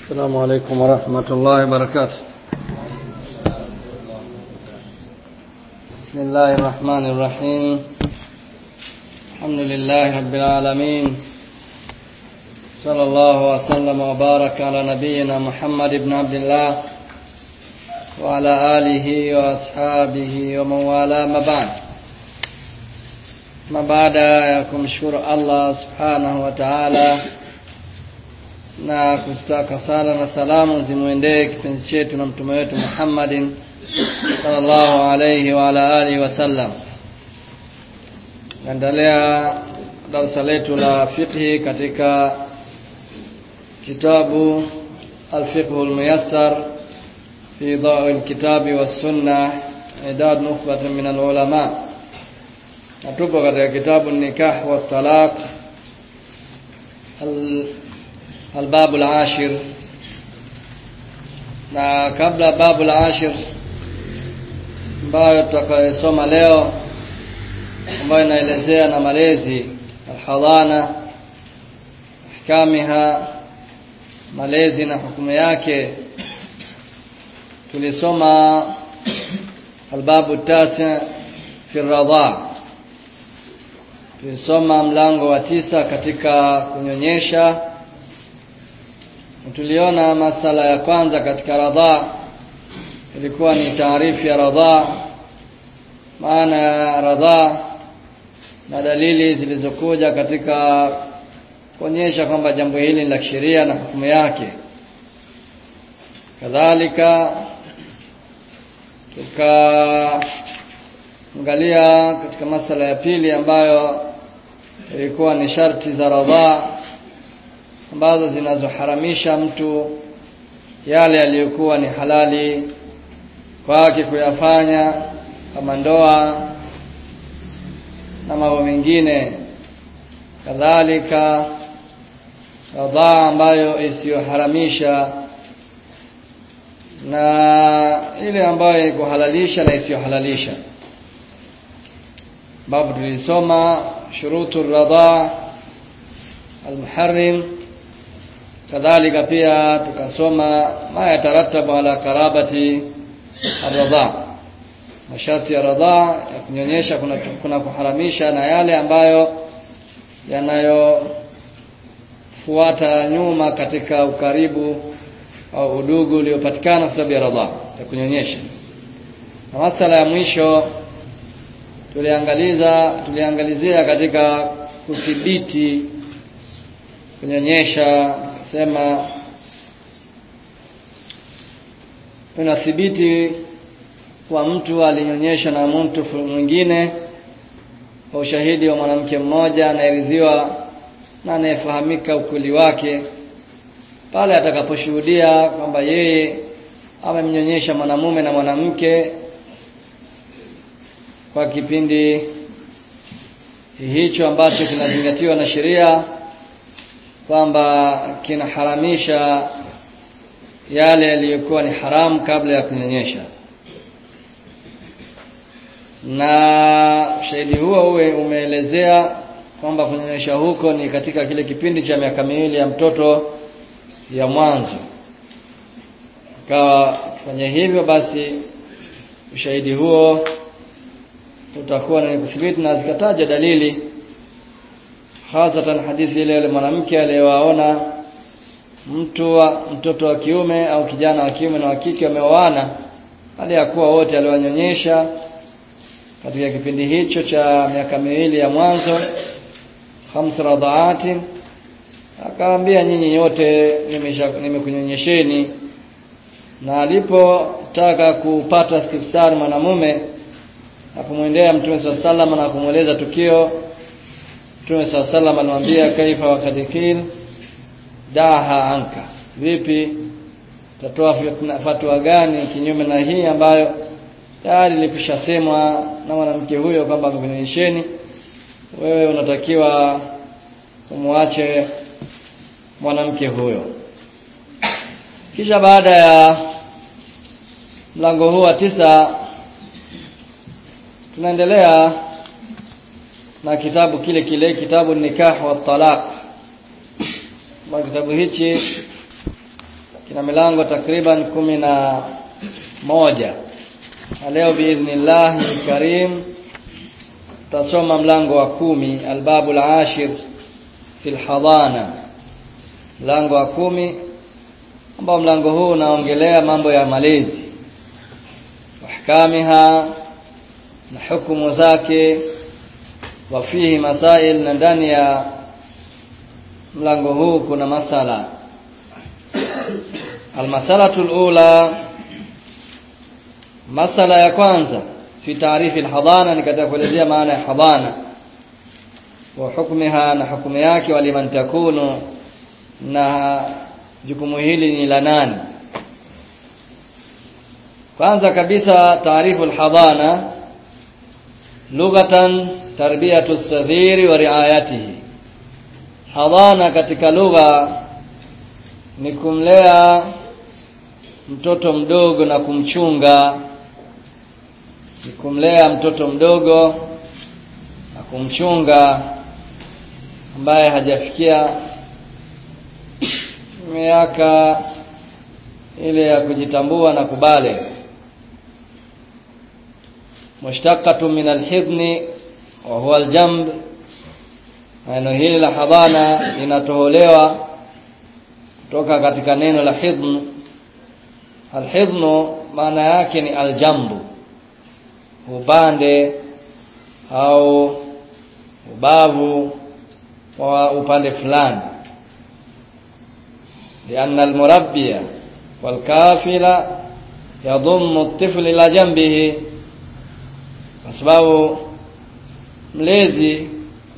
السلام عليكم ورحمة الله وبركاته بسم الله الرحمن الرحيم الحمد لله رب العالمين صلى الله وسلم وبارك على نبينا محمد بن عبد الله وعلى آله وأصحابه ومن والاه ما بعد ما baada ya kumshukuru Allah subhanahu wa ta'ala na kustaka sala na salamu zimwendee kipenzi chetu na mtume wetu Muhammadin sallallahu alayhi wa ala alihi wasallam. Naendelea darasa letu la fiqhi katika kitabu al-fiqh al-muyassar fi dha'i al-kitabi was-sunnah idad nukhbatun min al-ulama. Natupo katika kitabu nikah wa talaq albabu al-ashir na kabla babu al-ashir ambayo tutakayosoma leo ambayo inaelezea na malezi alhadhana ahkamiha malezi na hukumu yake tulisoma albabu tasi fi radha tulisoma mlango wa tisa katika kunyonyesha tuliona masala ya kwanza katika radha ilikuwa ni taarifu ya radha maana ya radha na dalili zilizokuja katika kuonyesha kwamba jambo hili ni la kisheria na hukumu yake kadhalika tukaangalia katika masala ya pili ambayo ilikuwa ni sharti za radha ambazo zinazoharamisha mtu yale yaliyokuwa ni halali kwake kuyafanya kama ndoa na mambo mengine kadhalika radhaa ambayo isiyoharamisha na ile ambayo ikuhalalisha na isiyohalalisha babu tulisoma shurutu radhaa almuharrim kadhalika pia tukasoma ma yataratabu ala karabati arradha masharti ya radha ya kunyonyesha kuna, kuna kuharamisha na yale ambayo yanayofuata nyuma katika ukaribu au udugu uliopatikana sababu ya radha ya kunyonyesha na masala ya mwisho tuliangaliza tuliangalizia katika kudhibiti kunyonyesha sema unathibiti kwa mtu alinyonyesha na mtu mwingine kwa ushahidi wa mwanamke mmoja anayeridhiwa na anayefahamika ukweli wake pale atakaposhuhudia kwamba yeye amemnyonyesha mwanamume na mwanamke kwa kipindi hicho ambacho kinazingatiwa na sheria kwamba kinaharamisha yale yaliyokuwa ni haramu kabla ya kunyonyesha na ushahidi huo uwe umeelezea kwamba kunyonyesha huko ni katika kile kipindi cha miaka miwili ya mtoto ya mwanzo ikawa kufanya hivyo basi ushahidi huo utakuwa ni kuthibiti na zikataja dalili hasatan hadithi ile ile mwanamke aliyewaona mtu wa, mtoto wa kiume au kijana wa kiume na wa kike wameoana hali ya kuwa wote aliwanyonyesha katika kipindi hicho cha miaka miwili ya mwanzo khamsa radhaati akawaambia nyinyi nyote nimekunyonyesheni na alipotaka kupata istifsari mwanamume akamwendea mtume saa salama na kumweleza tukio Mtume saa salam alimwambia kaifa wakadikil daha anka, vipi tatoa fatwa gani kinyume na hii ambayo tayari ilikwishasemwa na mwanamke huyo kwamba amekunyonyesheni, wewe unatakiwa umwache mwanamke huyo. Kisha baada ya mlango huu wa tisa tunaendelea na kitabu kile kile kitabu nikah wa talaq kwa kitabu hichi na milango takriban kumi na moja na leo biidhnillahi karim tutasoma mlango wa kumi albabu alashir fi lhadana mlango wa kumi ambao mlango huu unaongelea mambo ya malezi ahkamiha na hukumu zake wa fihi masail na ndani ya mlango huu kuna masala almasalatu alula masala ya kwanza fi taarifi alhadana ni katika kuelezea maana ya hadana wa hukmiha na hukumu yake waliman takunu na jukumu hili ni la nani kwanza kabisa taarifu alhadana lughatan tarbiyatu saghiri wa riayatihi hadana katika lugha ni kumlea mtoto mdogo na kumchunga ni kumlea mtoto mdogo na kumchunga ambaye hajafikia miaka ile ya kujitambua na kubale mushtaqatu min alhidni wa huwa aljamb neno hili la hadhana linatoholewa kutoka katika neno la hidn alhidnu maana yake ni aljambu upande au ubavu wa upande fulani لأن المربي والكافل يضم الطفل إلى جنبه kwa sababu mlezi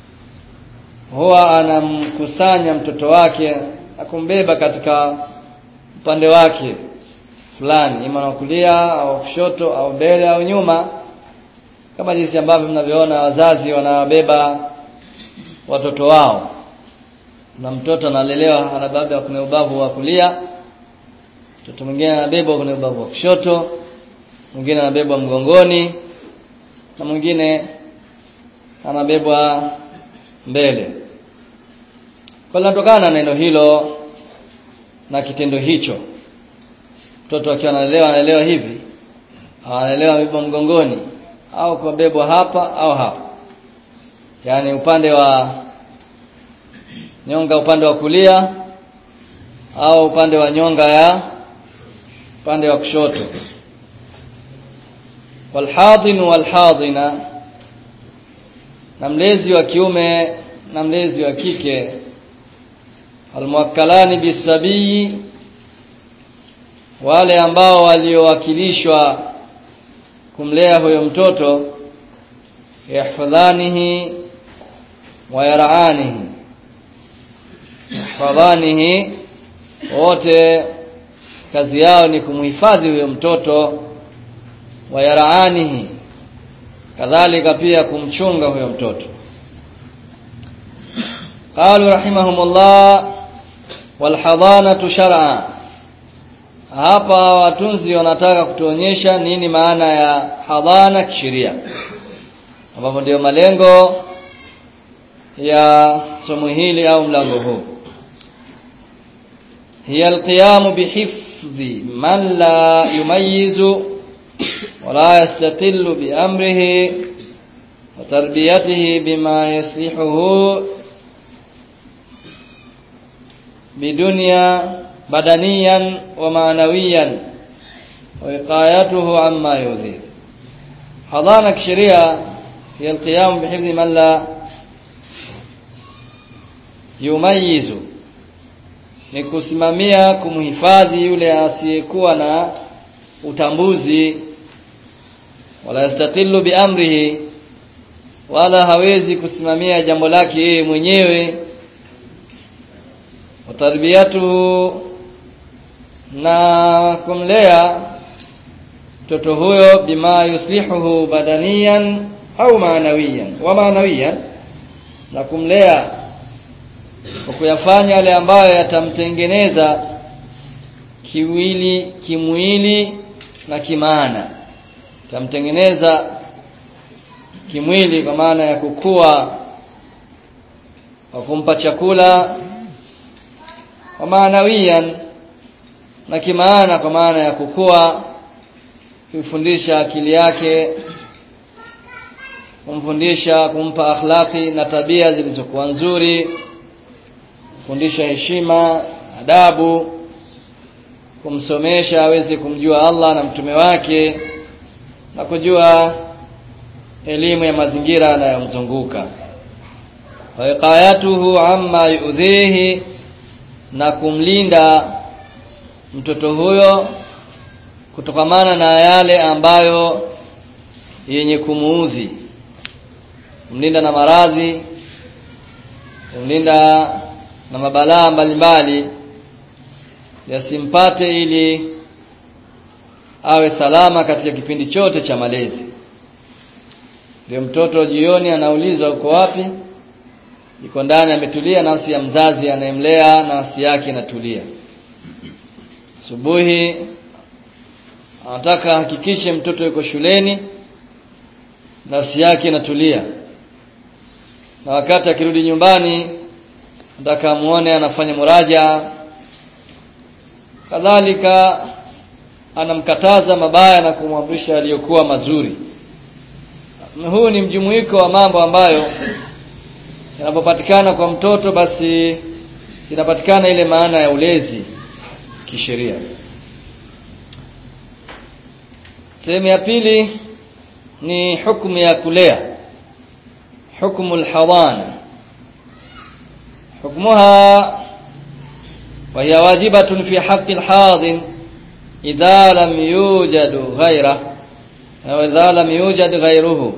huwa anamkusanya mtoto wake na kumbeba katika upande wake fulani ima na kulia au kushoto au mbele au nyuma kama jinsi ambavyo mnavyoona wazazi wanawabeba watoto wao na mtoto analelewa anabeba kwenye ubavu wa kulia mtoto mwingine anabebwa kwenye ubavu wa kushoto mwingine anabebwa mgongoni na mwingine anabebwa mbele kwa linatokana na neno hilo na kitendo hicho mtoto akiwa analelewa analelewa hivi analelewa amebebwa mgongoni au kubebwa hapa au hapa yaani upande wa nyonga upande wa kulia au upande wa nyonga ya upande wa kushoto walhadhin walhadhina na mlezi wa kiume na mlezi wa kike almuwakkalani bisabii wale ambao waliowakilishwa kumlea huyo mtoto yahfadhanihi wa yaranihi yahfadhanihi wote kazi yao ni kumhifadhi huyo mtoto wa yaranihi kadhalika pia kumchunga huyo mtoto qalu rahimahumullah walhadanatu shar'a hapa watunzi wanataka kutuonyesha nini maana ya hadhana kisheria ambapo ndio malengo ya somo hili au mlango huu hiya alqiyamu bihifdhi man la yumayyizu ولا يستقل بأمره وتربيته بما يصلحه بدنيا بدنيا ومعنويا ووقايته عما يؤذيه حضانة شريعة هي القيام بحفظ من لا يميز ni kusimamia kumhifadhi yule asiyekuwa na utambuzi wala yastaqilu biamrihi wala hawezi kusimamia jambo lake yeye mwenyewe watarbiyatuhu na kumlea mtoto huyo bima yuslihuhu badaniyan au maanawiyan wa maanawiyan na kumlea kwa kuyafanya yale ambayo yatamtengeneza kiwili kimwili na kimaana tamtengeneza kimwili kwa maana ya kukua kwa kumpa chakula wa maanawiyan na kimaana kwa maana ya kukua kumfundisha akili yake kumfundisha kumpa akhlaqi na tabia zilizokuwa nzuri kufundisha heshima adabu kumsomesha aweze kumjua Allah na mtume wake na kujua elimu ya mazingira yanayomzunguka wiqayatuhu amma yuudhihi na kumlinda mtoto huyo kutokamana na yale ambayo yenye kumuudhi kumlinda na maradhi kumlinda na mabalaa mbalimbali yasimpate ili awe salama katika kipindi chote cha malezi ndio mtoto jioni anaulizwa uko wapi yuko ndani ametulia nafsi ya mzazi anayemlea nafsi yake inatulia asubuhi anataka hakikishe mtoto yuko shuleni nafsi yake inatulia na wakati akirudi nyumbani nataka muone anafanya muraja kadhalika anamkataza mabaya na kumwamrisha aliyokuwa mazuri huu ni mjumuiko wa mambo ambayo yanapopatikana kwa mtoto basi inapatikana ile maana ya ulezi kisheria sehemu ya pili ni hukumu ya kulea hukumu alhadana hukmuha وهي واجبة في حق الحاضن إذا لم يوجد غيره أو إذا لم يوجد غيره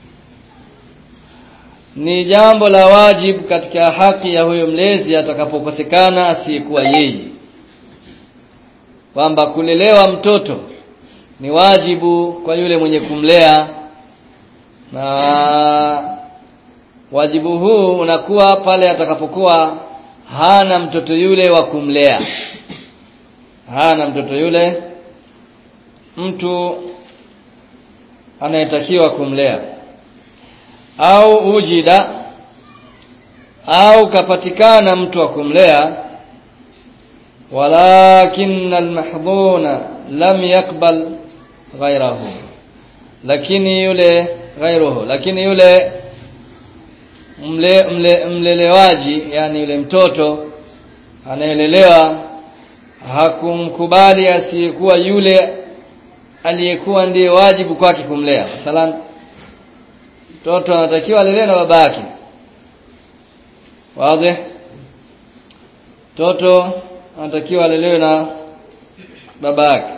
ni jambo la wajibu katika haki ya huyo mlezi atakapokosekana asiyekuwa yeye kwamba kulelewa mtoto ni wajibu kwa yule mwenye kumlea na wajibu huu unakuwa pale atakapokuwa hana mtoto yule wa kumlea hana mtoto yule mtu anayetakiwa kumlea au ujida au kapatikana mtu wa kumlea walakin almahdhuna lam yakbal ghairahu lakini yule ghairuhu lakini yule mle, mle, mlelewaji yani yule mtoto anayelelewa hakumkubali asiyekuwa yule aliyekuwa ndiye wajibu kwake kumlea mathalan mtoto anatakiwa alelewe na baba yake wazi mtoto anatakiwa alelewe na baba yake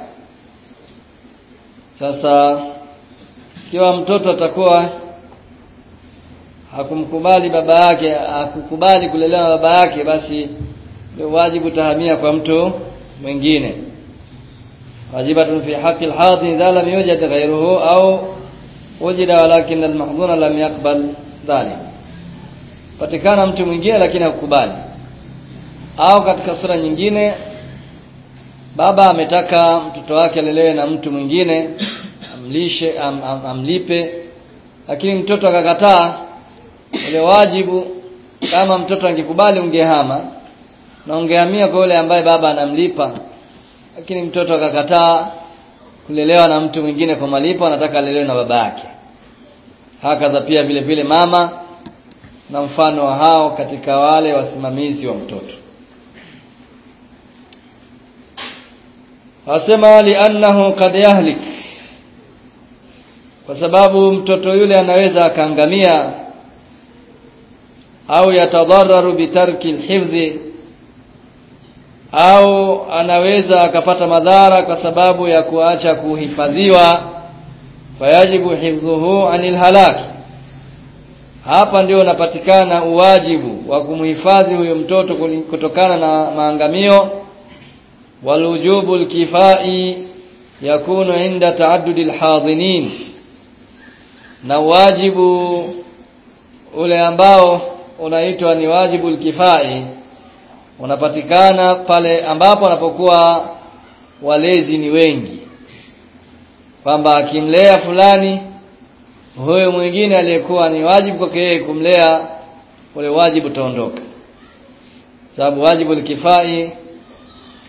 sasa ikiwa mtoto atakuwa hakumkubali baba yake hakukubali kulelewa na baba yake basi ndio wajibu tahamia kwa mtu mwingine wajibatun fi haqqi al-hadhi idha lam yujad ghayruhu au wujida walakin al-mahdhuna lam yaqbal dhalik patikana mtu mwingine lakini hakukubali au katika sura nyingine baba ametaka mtoto wake alelewe na mtu mwingine amlishe am, am, amlipe lakini mtoto akakataa ule wajibu kama mtoto angekubali ungehama na ungehamia kwa yule ambaye baba anamlipa lakini mtoto akakataa kulelewa na mtu mwingine kwa malipo anataka alelewe na baba yake hakadha pia vile vile mama na mfano wa hao katika wale wasimamizi wa mtoto asema li'annahu qad yahlik kwa sababu mtoto yule anaweza akaangamia au yatadhararu bitarki alhifdhi au anaweza akapata madhara kwa sababu ya kuacha kuhifadhiwa fayajibu hifdhuhu anil halaki hapa ndio unapatikana uwajibu wa kumhifadhi huyo mtoto kutokana na maangamio walujubu alkifai yakunu inda taaddudi alhadhinin na wajibu ule ambao unaitwa ni wajibu alkifai unapatikana pale ambapo anapokuwa walezi ni wengi kwamba akimlea fulani huyo mwingine aliyekuwa ni wajibu kwake yeye kumlea ule wajibu utaondoka sababu wajibu alkifai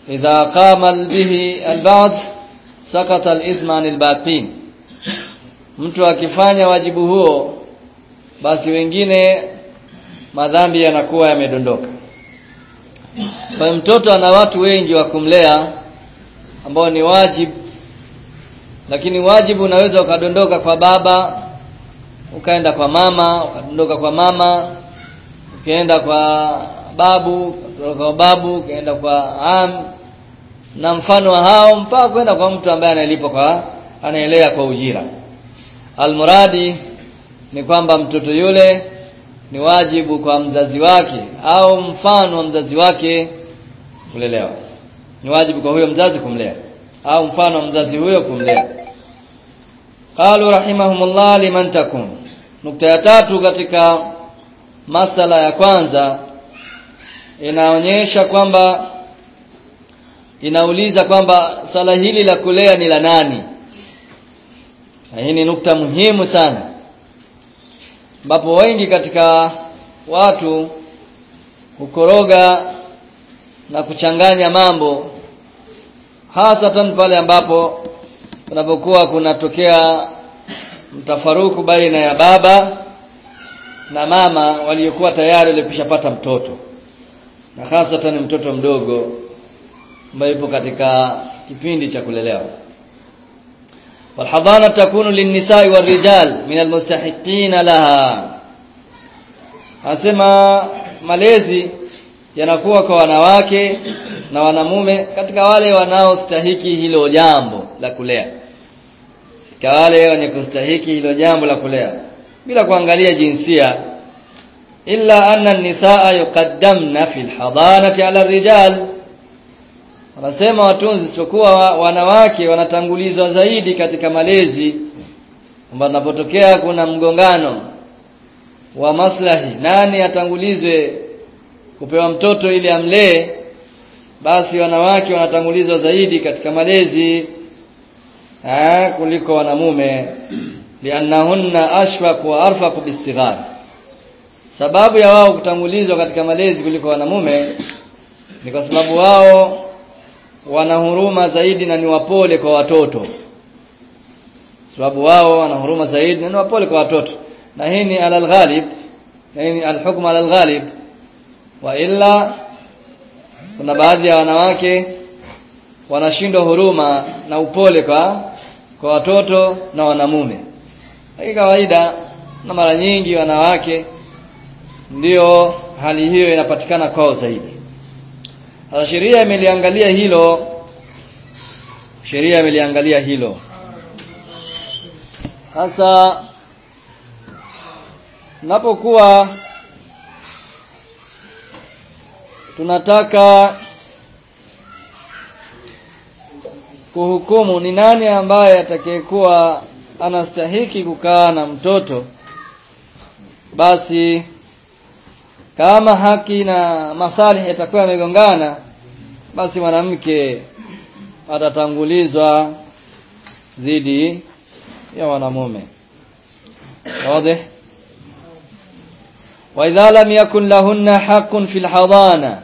idha qama bihi alba'd sakata alithma anil baqin mtu akifanya wajibu huo basi wengine madhambi yanakuwa yamedondoka kwa mtoto ana watu wengi wa kumlea ambao ni wajibu lakini wajibu unaweza ukadondoka kwa baba ukaenda kwa mama ukadondoka kwa mama ukaenda kwa babu ukadondoka kwa babu ukaenda kwa am na mfano wa hao mpaka kwenda kwa mtu ambaye analipwa kwa anaelea kwa ujira almuradi ni kwamba mtoto yule ni wajibu kwa mzazi wake au mfano wa mzazi wake kulelewa ni wajibu kwa huyo mzazi kumlea au mfano wa mzazi huyo kumlea qalu rahimahumullah liman takun nukta ya tatu katika masala ya kwanza inaonyesha kwamba inauliza kwamba swala hili la kulea ni la nani na hii ni nukta muhimu sana ambapo wengi katika watu hukoroga na kuchanganya mambo hasatan pale ambapo kunapokuwa kunatokea mtafaruku baina ya baba na mama waliokuwa tayari walikishapata mtoto na hasatan mtoto mdogo ambaye yupo katika kipindi cha kulelewa والحضانه تكون للنساء والرجال من المستحقين لها asema malezi yanakuwa kwa wanawake na wanamume katika wale wanaostahiki hilo jambo la kulea katika wale wenye kustahiki hilo jambo la kulea bila kuangalia jinsia illa anna an-nisaa yuqaddamna fi al-hadanati ala ar-rijal wanasema watunzi isipokuwa wanawake wanatangulizwa zaidi katika malezi kwamba unapotokea kuna mgongano wa maslahi nani atangulizwe kupewa mtoto ili amlee basi wanawake wanatangulizwa zaidi katika malezi ha, kuliko wanamume liannahunna ashfaq wa arfaq bisighar sababu ya wao kutangulizwa katika malezi kuliko wanamume ni kwa sababu wao wana huruma zaidi na ni wapole kwa watoto sababu wao wana huruma zaidi na ni wapole kwa watoto na hii ni alal ghalib na hii ni alhukmu alal ghalib wa illa kuna baadhi ya wanawake wanashindwa huruma na upole kwa kwa watoto na wanamume hii kawaida na mara nyingi wanawake ndio hali hiyo inapatikana kwao zaidi sasa sheria imeliangalia hilo sheria imeliangalia hilo sasa napokuwa tunataka kuhukumu ni nani ambaye atakayekuwa anastahiki kukaa na mtoto basi kama haki na masalih yatakuwa yamegongana basi mwanamke atatangulizwa dhidi ya wanamume wazi wa idha lam yakun lahunna haqqun fil hadana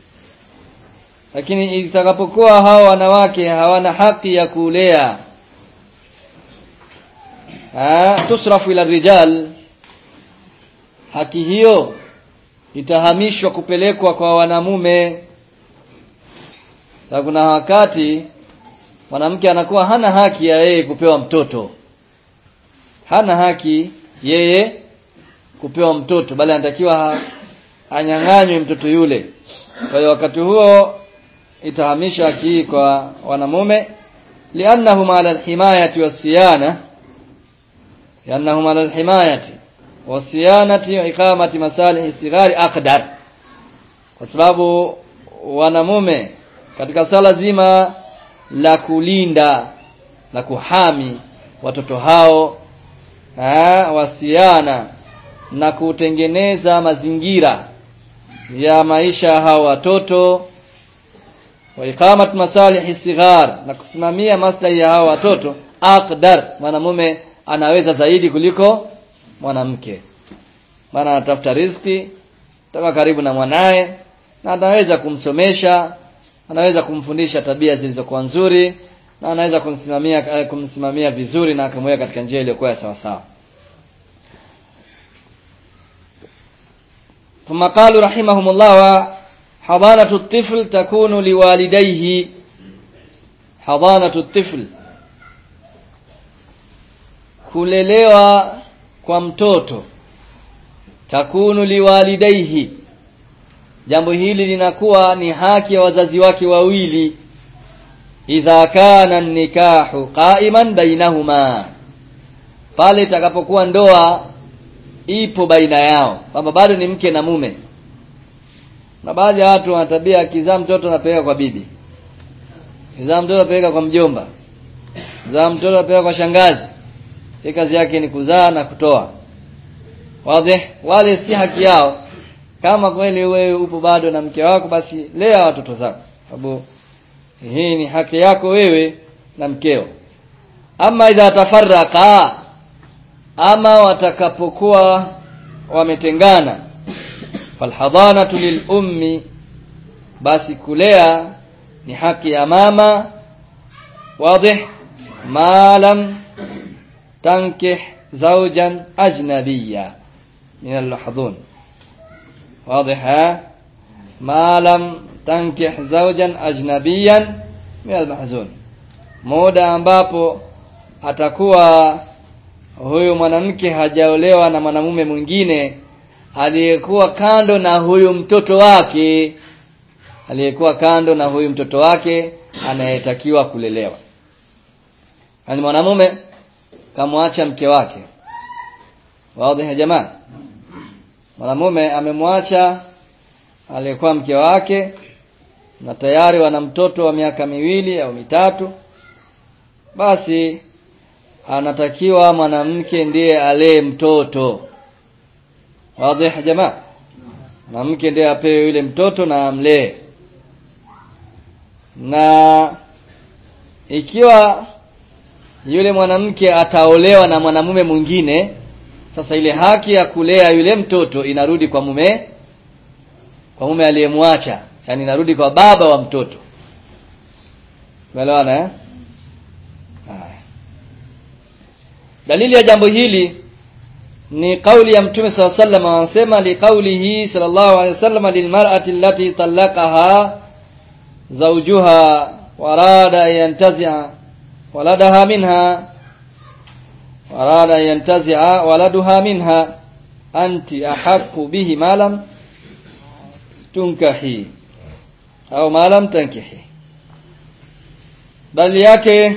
lakini itakapokuwa hao wanawake hawana haki ya kulea ah tusrafu ila rijal haki hiyo itahamishwa kupelekwa kwa wanamume na kuna wakati mwanamke anakuwa hana haki ya yeye kupewa mtoto hana haki yeye kupewa mtoto bali anatakiwa anyang'anywe mtoto yule kwa hiyo wakati huo itahamishwa haki hii kwa wanamume liannahum ala alhimayati wasiyana liannahum ala alhimayati wasiyanati wa iqamati masalih sigari aqdar kwa sababu wanamume katika sala zima la kulinda la kuhami watoto hao ha, wasiana na kutengeneza mazingira ya maisha hao watoto wa iqamat masalih sighar na kusimamia maslahi ya hao watoto aqdar mwanamume anaweza zaidi kuliko mwanamke maana anatafuta riziki toka karibu na mwanaye na ataweza kumsomesha anaweza kumfundisha tabia zilizokuwa nzuri na anaweza kumsimamia kumsimamia vizuri na akamweka katika njia iliyokuwa sawa sawa ثم قالوا رحمهم الله حضانة الطفل تكون لوالديه حضانة الطفل kulelewa kwa mtoto takunu liwalidaihi jambo hili linakuwa ni haki ya wazazi wake wawili idha kana nikahu qa'iman bainahuma pale itakapokuwa ndoa ipo baina yao kwamba bado ni mke na mume na baadhi ya watu wana tabia akizaa mtoto anapeleka kwa bibi akizaa mtoto anapeleka kwa mjomba akizaa mtoto anapeleka kwa shangazi hii kazi yake ni kuzaa na kutoa wazi wale si haki yao kama kweli wewe upo bado na mke wako basi lea watoto zako sababu hii ni haki yako wewe na mkeo ama idha tafarraqa ama watakapokuwa wametengana falhadanatu lilummi basi kulea ni haki ya mama wazi ma lam tankih zawjan ajnabiyya min almahdhun واضح ما لم تنكح زوجا أجنبيا من المحزون muda ambapo atakuwa huyu mwanamke hajaolewa na mwanamume mwingine aliyekuwa kando na huyu mtoto wake aliyekuwa kando na huyu mtoto wake anayetakiwa kulelewa ani mwanamume kamwacha mke wake wazi ya jamaa mwanamume amemwacha aliyekuwa mke wake na tayari wana mtoto wa miaka miwili au mitatu basi anatakiwa mwanamke ndiye alee mtoto wazi jamaa mwanamke ndiye apewe yule mtoto na amlee na ikiwa yule mwanamke ataolewa na mwanamume mwingine sasa ile haki ya kulea yule mtoto inarudi kwa mume kwa mume aliyemwacha yani inarudi kwa baba wa mtoto umeelewana eh haya dalili ya jambo hili ni kauli ya mtume sallallahu alaihi wasallam anasema li qawlihi sallallahu alaihi wasallam lilmar'ati allati talaqaha zawjuha warada yantazi'a waladaha minha warada yantazi'a waladuha minha anti ahaqqu bihi ma lam tunkahi au ma lam tankihi dalili yake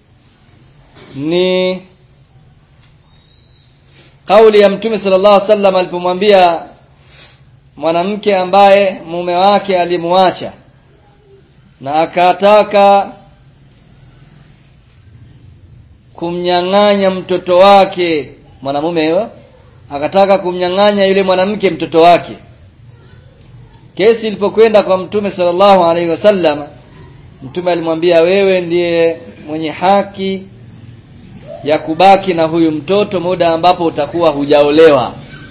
ni kauli ya mtume sallallahu alaihi wasallam alipomwambia mwanamke ambaye mume wake alimwacha na akataka kumnyang'anya mtoto wake mwanamume huyo akataka kumnyang'anya yule mwanamke mtoto wake kesi ilipokwenda kwa mtume sallallahu alaihi wasallam mtume alimwambia wewe ndiye mwenye haki ya kubaki na huyu mtoto muda ambapo utakuwa hujaolewa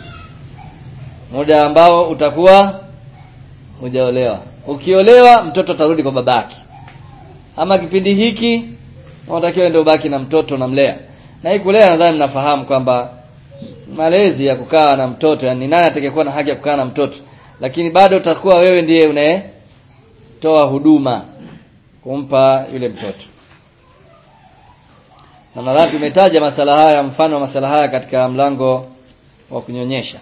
muda ambao utakuwa hujaolewa ukiolewa mtoto atarudi kwa babake ama kipindi hiki unatakiwa ndio ubaki na mtoto namlea na hii kulea nadhani mnafahamu kwamba malezi ya kukaa na mtoto yani nani atakayekuwa na haki ya kukaa na mtoto lakini bado utakuwa wewe ndiye unayetoa huduma kumpa yule mtoto na nadhani tumetaja masala haya mfano wa masala haya katika mlango wa kunyonyesha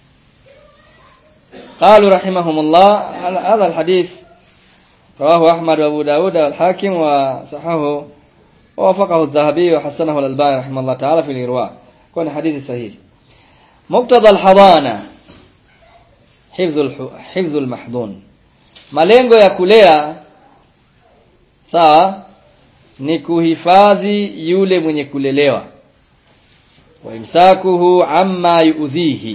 قالوا رحمهم الله هذا الحديث رواه أحمد وأبو داود والحاكم وصححه ووافقه الذهبي وحسنه الألباني رحمه الله تعالى في الإرواء كون حديث صحيح مقتضى الحضانة حفظ حفظ المحضون malengo ya kulea sawa ni kuhifadhi yule mwenye kulelewa wa imsakuhu amma yuudhihi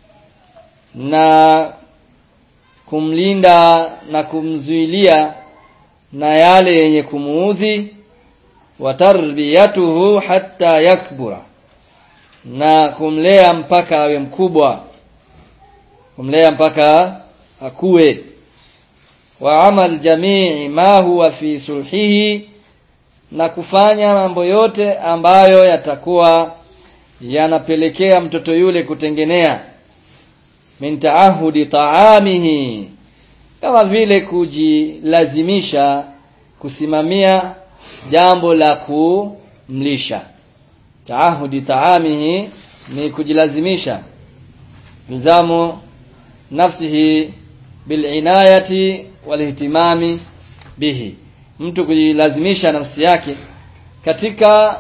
na kumlinda na kumzuilia na yale yenye kumuudhi wa tarbiyatuhu hatta yakbura na kumlea mpaka awe mkubwa kumlea mpaka akue wa amal jamii ma huwa fi sulhihi na kufanya mambo yote ambayo yatakuwa yanapelekea mtoto yule kutengenea min taahudi taamihi kama vile kujilazimisha kusimamia jambo la kumlisha taahudi taamihi ni kujilazimisha ilzamu nafsihi bilinayati walihtimami bihi mtu kujilazimisha nafsi yake katika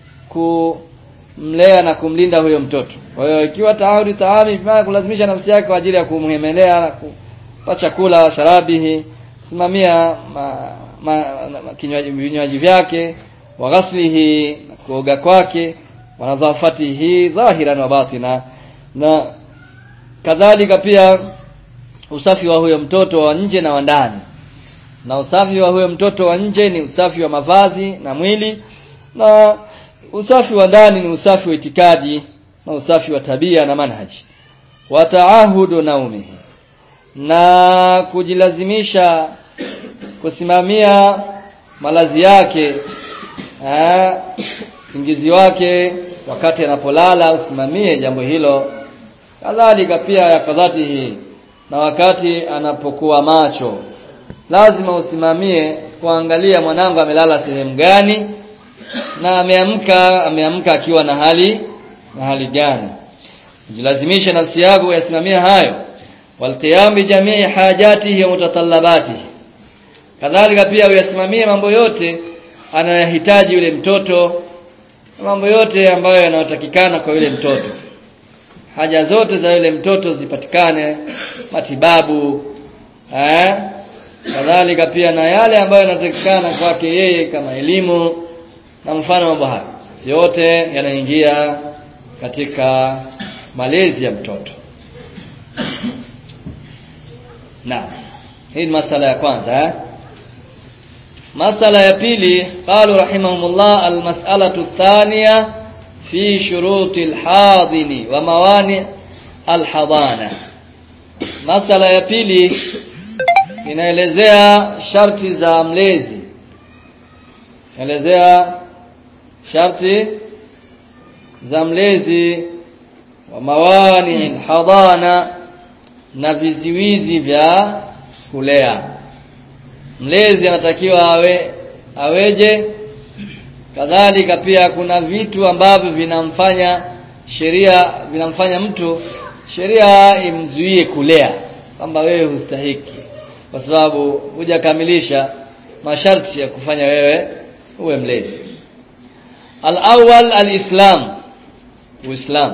kumlea na kumlinda huyo mtoto kwa hiyo ikiwa taahudi taami maana kulazimisha nafsi yake kwa ajili ya kumhemelea na kupa chakula sharabihi simamia ma, ma, ma, kinywaji vinywaji vyake wa ghaslihi kuoga kwake wa nadhafatihi dhahiran wa batina na kadhalika pia usafi wa huyo mtoto wa nje na wa ndani na usafi wa huyo mtoto wa nje ni usafi wa mavazi na mwili na usafi wa ndani ni usafi wa itikadi na usafi wa tabia na manhaji wa taahudu naumihi na kujilazimisha kusimamia malazi yake eh, singizi wake wakati anapolala usimamie jambo hilo kadhalika pia ya kadhatihi na wakati anapokuwa macho lazima usimamie kuangalia mwanangu amelala sehemu gani na ameamka ameamka akiwa na hali na hali gani jilazimisha nafsi yako yasimamia hayo walqiyam bi jamii hajatihi wa mutatallabatihi kadhalika pia uyasimamie mambo yote anayohitaji yule mtoto mambo yote ambayo yanayotakikana kwa yule mtoto haja zote za yule mtoto zipatikane matibabu eh kadhalika pia na yale ambayo yanatakikana kwake yeye kama elimu na mfano mambo hayo yote yanaingia katika malezi ya mtoto na hii ni masala ya kwanza eh? masala ya pili qalu rahimahumullah almas'alatu thaniya fi shuruti alhadini wa mawani alhadana masala ya pili inaelezea sharti za mlezi inaelezea sharti za mlezi wa mawani alhadana na viziwizi vya kulea mlezi anatakiwa awe aweje kadhalika pia kuna vitu ambavyo vinamfanya sheria vinamfanya mtu sheria imzuie kulea kwamba wewe hustahiki kwa sababu hujakamilisha masharti ya kufanya wewe uwe mlezi al-awwal al-islam uislam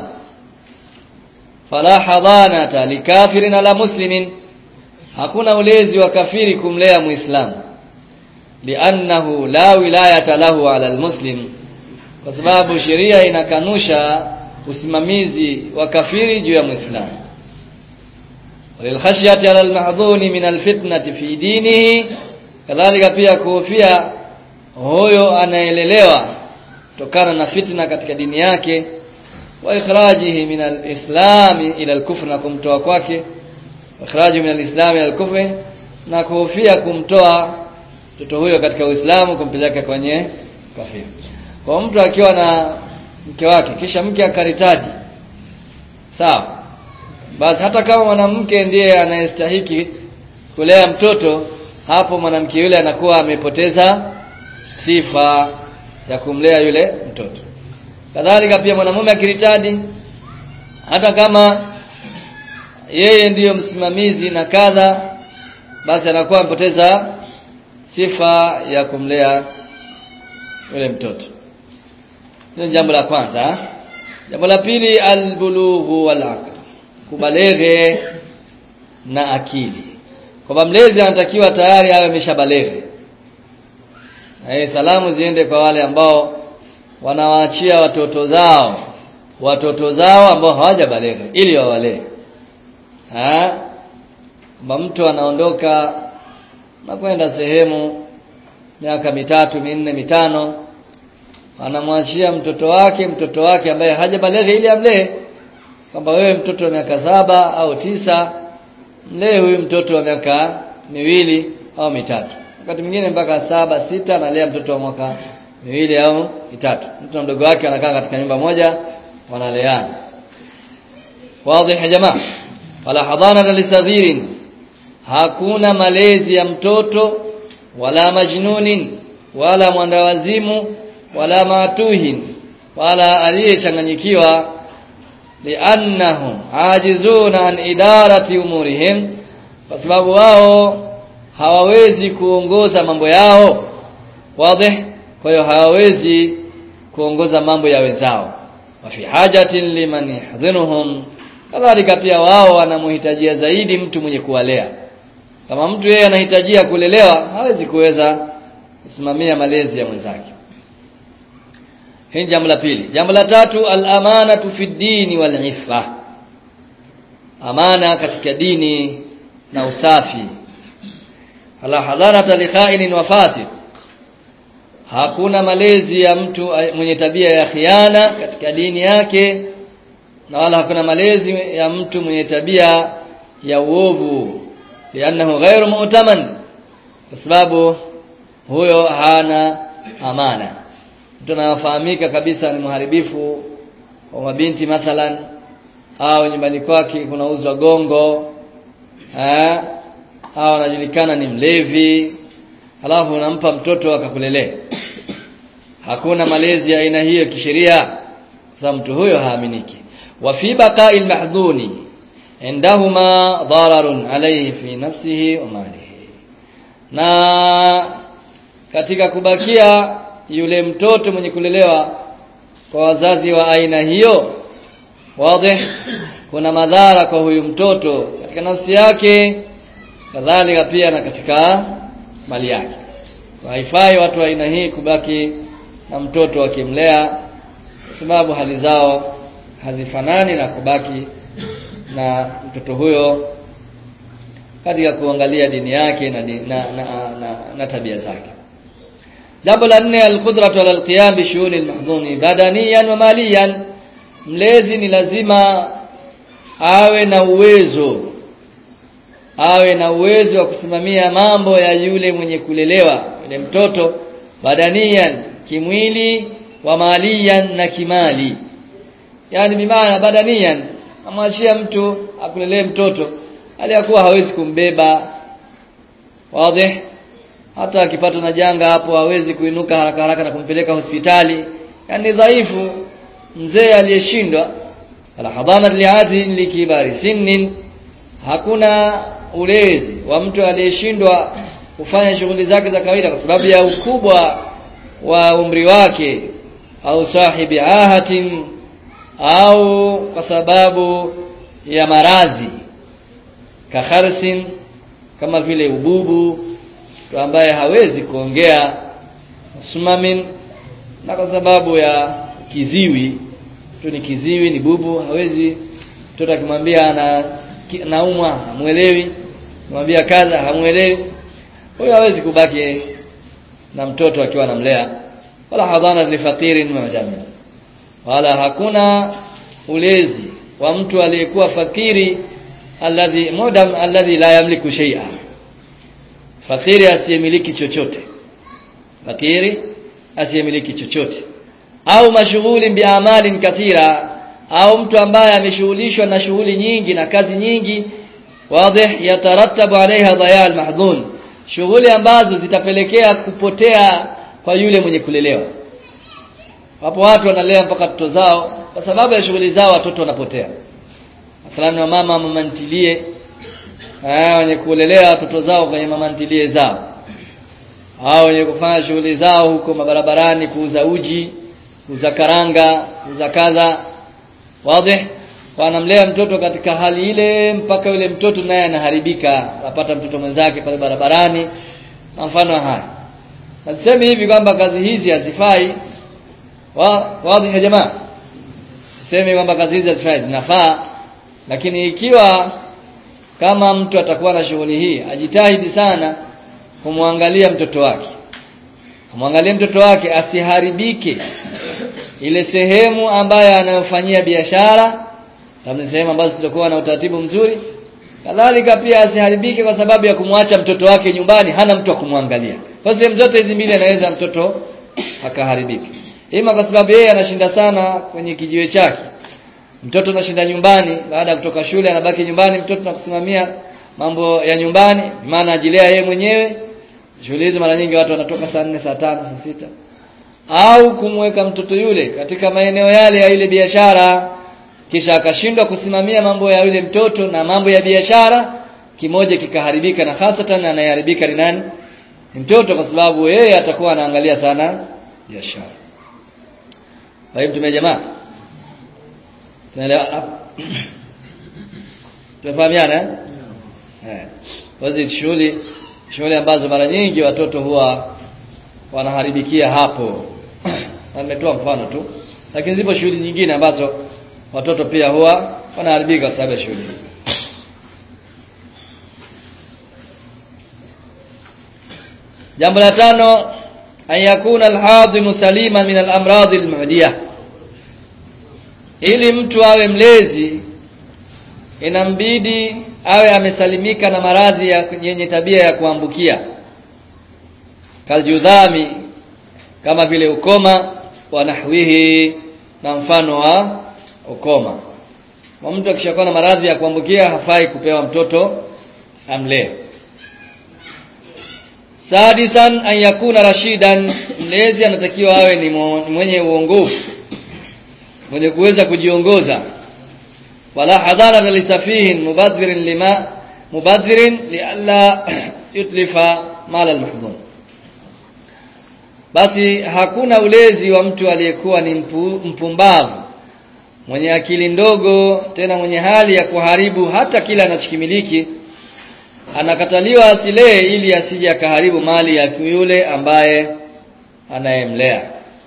fala hadanata likafirin ala muslimin hakuna ulezi wa kafiri kumlea muislamu liannahu la wilayata lahu ala almuslim kwa sababu sheria inakanusha usimamizi wa kafiri juu ya muislamu walilkhashyati ala almahdhuni min alfitnati fi dinihi kadhalika pia kuhofia huyo anaelelewa kutokana na fitna katika dini yake wa ikhrajihi min alislam ila alkufr na kumtoa kwake ikhraji min alislam ila alkufr na kuhofia kumtoa mtoto huyo katika Uislamu kumpeleka kwenye kafiri. Kwa mtu akiwa na mke wake kisha mke akaritadi. Sawa. Basi hata kama mwanamke ndiye anayestahiki kulea mtoto, hapo mwanamke yule anakuwa amepoteza sifa ya kumlea yule mtoto. Kadhalika pia mwanamume akiritadi hata kama yeye ndiyo msimamizi na kadha basi anakuwa amepoteza sifa ya kumlea yule mtoto hilo jambo la kwanza jambo la pili albulughu wal aql kubaleghe na akili kwamba mlezi anatakiwa tayari awe ameshabaleghe eh salamu ziende kwa wale ambao wanawaachia watoto zao watoto zao ambao hawajabaleghe ili wawalee ah kwamba mtu anaondoka na kwenda sehemu miaka mitatu minne mitano anamwachia mtoto wake mtoto wake ambaye hajabaleghe ili amlee kwamba wewe mtoto wa miaka saba au tisa mlee huyu mtoto wa miaka miwili au mitatu wakati mwingine mpaka saba sita analea mtoto wa mwaka miwili au mitatu mtu na mdogo wake wanakaa katika nyumba moja wanaleana wazi ya jamaa wala hadana lisaghirin hakuna malezi ya mtoto wala majnunin wala mwandawazimu wala matuhin wala aliyechanganyikiwa liannahum ajizuna an idarati umurihim kwa sababu wao hawawezi kuongoza mambo yao wazi kwa hiyo hawawezi kuongoza mambo ya wenzao wa fi hajatin liman yahdhinuhum kadhalika pia wao wanamhitajia zaidi mtu mwenye kuwalea kama mtu yeye anahitajia kulelewa hawezi kuweza kusimamia malezi ya mwenzake hili jambo la pili jambo la tatu al-amanatu fi dini wal iffa amana katika dini na usafi ala hadharata li kha'inin wa fasid hakuna malezi ya mtu mwenye tabia ya khiana katika dini yake na wala hakuna malezi ya mtu mwenye tabia ya uovu lianahu ghairu mu'taman kwa sababu huyo hana amana mtu anafahamika kabisa ni mharibifu wa mabinti mathalan au nyumbani kwake kunauzwa gongo eh au anajulikana ni mlevi halafu unampa mtoto akakulelea hakuna malezi ya aina hiyo kisheria sasa mtu huyo haaminiki wa fi baqa'il mahdhuni indahuma dararun alayhi fi nafsihi wa malihi na katika kubakia yule mtoto mwenye kulelewa kwa wazazi wa aina hiyo wazi kuna madhara kwa huyu mtoto katika nafsi yake kadhalika pia na katika mali yake haifai watu wa aina hii kubaki na mtoto wakimlea kwa sababu hali zao hazifanani na kubaki na mtoto huyo katika kuangalia dini yake na, na, na, na, na tabia zake jambo la nne alqudratu ala alqiyam bi shughuli almahdhuni badaniyan wa maliyan mlezi ni lazima awe na uwezo awe na uwezo wa kusimamia mambo ya yule mwenye kulelewa yule mtoto badaniyan kimwili wa maliyan na kimali yani bimaana badaniyan amwachia mtu akulelee mtoto aliyakuwa hawezi kumbeba wazi hata akipatwa na janga hapo hawezi kuinuka haraka haraka na kumpeleka hospitali yani dhaifu mzee aliyeshindwa ala hadana li'ati likibari sinnin hakuna ulezi wa mtu aliyeshindwa kufanya shughuli zake za kawaida kwa sababu ya ukubwa wa umri wake au sahibi ahatin au kwa sababu ya maradhi kakharsin kama vile ububu mtu ambaye hawezi kuongea sumamin na kwa sababu ya kiziwi mtu ni kiziwi ni bubu hawezi mtoto akimwambia ana naumwa hamuelewi kumwambia kaza hamuelewi huyo hawezi kubaki na mtoto akiwa anamlea wala hadhana li faqirin mu'jamin wala hakuna ulezi wa mtu aliyekuwa fakiri alladhi mudam alladhi la yamliku shay'a fakiri asiyemiliki chochote fakiri asiyemiliki chochote au mashughuli biamalin kathira au mtu ambaye ameshughulishwa na shughuli nyingi na kazi nyingi wazi yatarattabu alaiha dhaya almahdhun shughuli ambazo zitapelekea kupotea kwa yule mwenye kulelewa wapo watu wanalea mpaka watoto zao kwa sababu ya shughuli zao watoto wanapotea mathalan wa mama mamantilie eh wenye kulelea watoto zao kwenye mamantilie zao hao wenye kufanya shughuli zao huko mabarabarani kuuza uji kuuza karanga kuuza kadha wazi wanamlea mtoto katika hali ile mpaka yule mtoto naye anaharibika anapata mtoto mwenzake pale barabarani na mfano haya nasemi hivi kwamba kazi hizi hazifai wa, wazi ya jamaa sisemi kwamba kazi hizi hazifai zinafaa lakini ikiwa kama mtu atakuwa na shughuli hii ajitahidi sana kumwangalia mtoto wake kumwangalia mtoto wake asiharibike ile sehemu ambayo anayofanyia biashara sababu ni sehemu ambazo zitakuwa na utaratibu mzuri kadhalika pia asiharibike kwa sababu ya kumwacha mtoto wake nyumbani hana mtu wa kumwangalia kwa sehemu zote hizi mbili anaweza mtoto akaharibika ima kwa sababu yeye anashinda sana kwenye kijiwe chake mtoto anashinda nyumbani baada ya kutoka shule anabaki nyumbani mtoto nakusimamia mambo ya nyumbani maana ajilea yeye mwenyewe shule hizo mara nyingi watu wanatoka saa nne saa tano saa sita au kumweka mtoto yule katika maeneo yale ya ile biashara kisha akashindwa kusimamia mambo ya yule mtoto na mambo ya biashara kimoja kikaharibika na hasatan anayeharibika ni nani ni mtoto kwa sababu yeye atakuwa anaangalia sana biashara kwa hiyo mtume jamaa tunaelewa hapo tumefahamiana eh eh hizi shughuli shughuli ambazo mara nyingi watoto huwa wanaharibikia hapo na nimetoa mfano tu lakini zipo shughuli nyingine ambazo watoto pia huwa wanaharibika kwa sababu ya shughuli hizi jambo la tano an yakuna alhadimu salima min alamradi almu'diyah ili mtu awe mlezi inambidi awe amesalimika na maradhi yenye tabia ya kuambukia kaljudhami kama vile ukoma wa nahwihi na mfano wa ukoma kwa mtu akishakuwa na maradhi ya kuambukia hafai kupewa mtoto amlee sadisan an yakuna rashidan mlezi anatakiwa awe ni mwenye uongofu mwenye kuweza kujiongoza wala hadhara lisafihin mubadhirin lima mubadhirin lialla yutlifa mala almahdhun basi hakuna ulezi wa mtu aliyekuwa ni mpu, mpumbavu mwenye akili ndogo tena mwenye hali ya kuharibu hata kila anachokimiliki anakataliwa asilee ili asije akaharibu mali ya yule ambaye anayemlea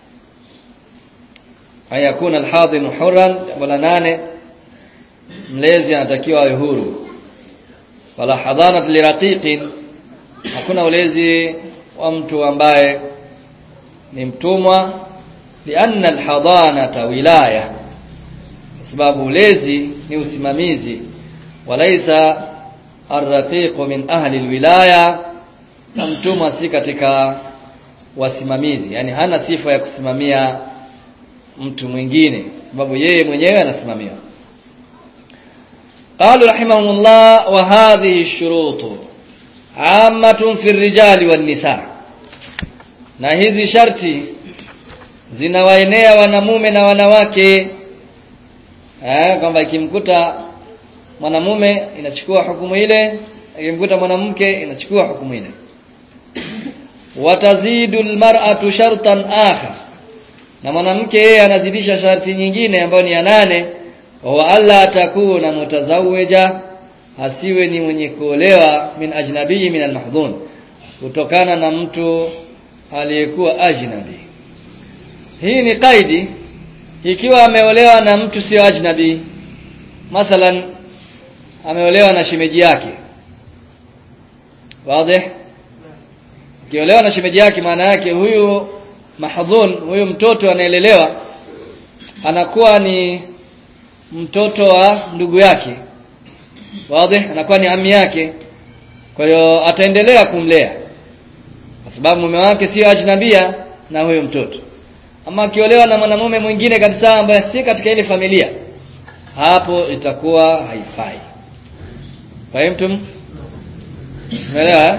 ayakuna alhadhimu hurran jambo la nane mlezi anatakiwa awe huru wala hadhanat liraqiqin hakuna ulezi wa mtu ambaye ni mtumwa lianna alhadanata wilaya kwa sababu ulezi ni usimamizi walaisa arraqiqu min ahli alwilaya na mtumwa si katika wasimamizi yani hana sifa ya kusimamia mtu mwingine sababu yeye mwenyewe anasimamiwa قالوا رحمهم الله وهذه الشروط عامة في الرجال والنساء na hizi sharti zinawaenea wanamume na wanawake eh kwamba ikimkuta mwanamume inachukua hukumu ile ikimkuta mwanamke inachukua hukumu ile watazidu almar'atu shartan akhar na mwanamke yeye anazidisha sharti nyingine ambayo ni ya nane wa alla atakuna mutazawija asiwe ni mwenye kuolewa min ajnabii min almahdhun kutokana na mtu aliyekuwa ajnabi hii ni kaidi ikiwa ameolewa na mtu sio ajnabi mathalan ameolewa na shemeji yake wazi akiolewa na shemeji yake maana yake huyu mahdhun huyu mtoto anaelelewa anakuwa ni mtoto wa ndugu yake wazi anakuwa ni ami yake kwa hiyo ataendelea kumlea kwa sababu mume wake sio ajnabia na huyo mtoto ama akiolewa na mwanamume mwingine kabisa ambaye si katika ile familia hapo itakuwa haifai kwa hiyo mtu umeelewa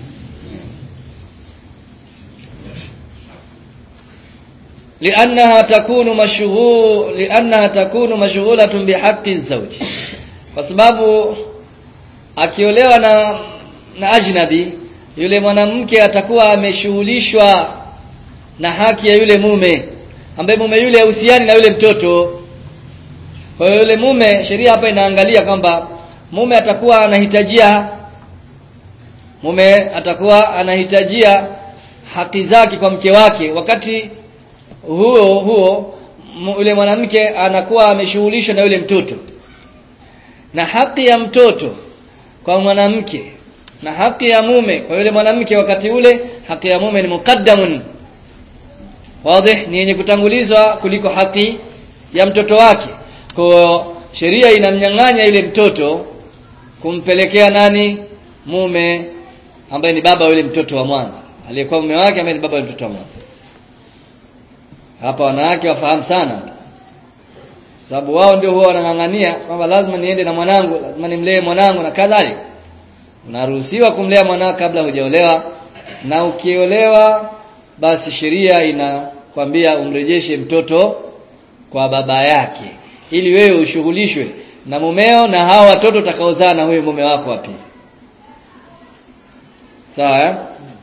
لانها تكون مشغول لانها تكون مشغوله بحق الزوج kwa sababu akiolewa na na ajnabi yule mwanamke atakuwa ameshughulishwa na haki ya yule mume ambaye mume yule hahusiani na yule mtoto kwa hiyo yule mume sheria hapa inaangalia kwamba mume atakuwa anahitajia mume atakuwa anahitajia haki zake kwa mke wake wakati huo huo yule mwanamke anakuwa ameshughulishwa na yule mtoto na haki ya mtoto kwa mwanamke na haki ya mume kwa yule mwanamke wakati ule haki ya mume ni mukaddamun wazi ni yenye kutangulizwa kuliko haki ya mtoto wake kwa sheria inamnyang'anya yule mtoto kumpelekea nani mume ambaye ni baba yule mtoto wa mwanzo aliyekuwa mume wake ambaye ni baba yule mtoto wa mwanzo hapa wanawake wafahamu sana sababu wao ndio huwa wanang'ang'ania kwamba lazima niende na mwanangu lazima nimlee mwanangu na kadhalika unaruhusiwa kumlea mwanao kabla hujaolewa na ukiolewa basi sheria inakwambia umrejeshe mtoto kwa baba yake ili wewe ushughulishwe na mumeo na hao watoto utakaozaa na huyo mume wako wa pili sawa eh?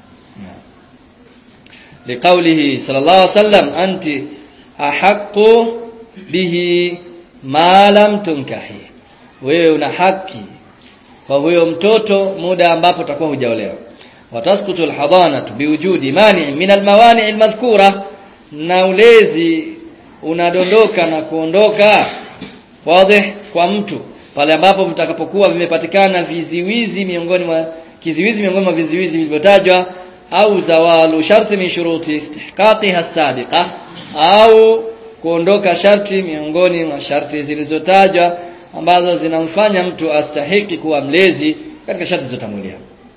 liqaulihi sallallahu alaihi wasallam anti ahaqqu bihi ma lam tunkahi wewe una haki kwa huyo mtoto muda ambapo utakuwa hujaolewa watasqutu alhadanatu biwujudi mani min almawani almadhkura na ulezi unadondoka na kuondoka wazi kwa mtu pale ambapo vitakapokuwa vimepatikana viziwizi miongoni mwa kiziwizi miongoni mwa viziwizi vilivyotajwa au zawalu sharti min shuruti istihqaqiha sabiqa au kuondoka sharti miongoni mwa sharti zilizotajwa ambazo zinamfanya mtu astahiki kuwa mlezi katika sharti zilizotangulia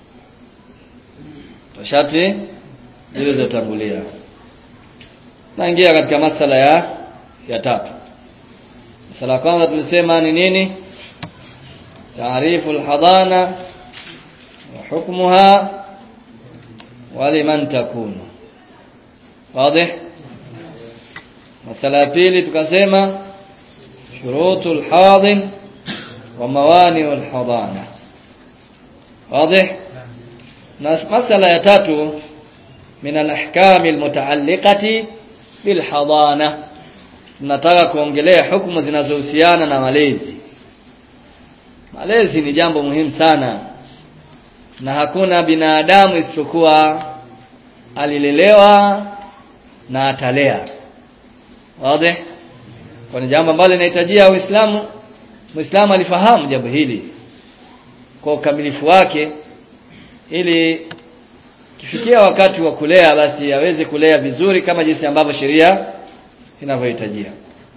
sharti zilizotangulia naingia katika masala ya ya tatu masala ya kwanza tulisema ni nini taarifu alhadana wa hukmuha wa liman takunu wazi masala ya pili tukasema shurutu alhadin wa mawani alhadana wazi na masala ya tatu min alahkam almutaalliqati bilhadana tunataka kuongelea hukumu zinazohusiana na malezi malezi ni jambo muhimu sana na hakuna binadamu isipokuwa alilelewa na atalea wazi kwa ni jambo ambalo linahitajia Uislamu Muislamu alifahamu jambo hili kwa ukamilifu wake ili kifikia wakati wa kulea basi aweze kulea vizuri kama jinsi ambavyo sheria inavyohitajia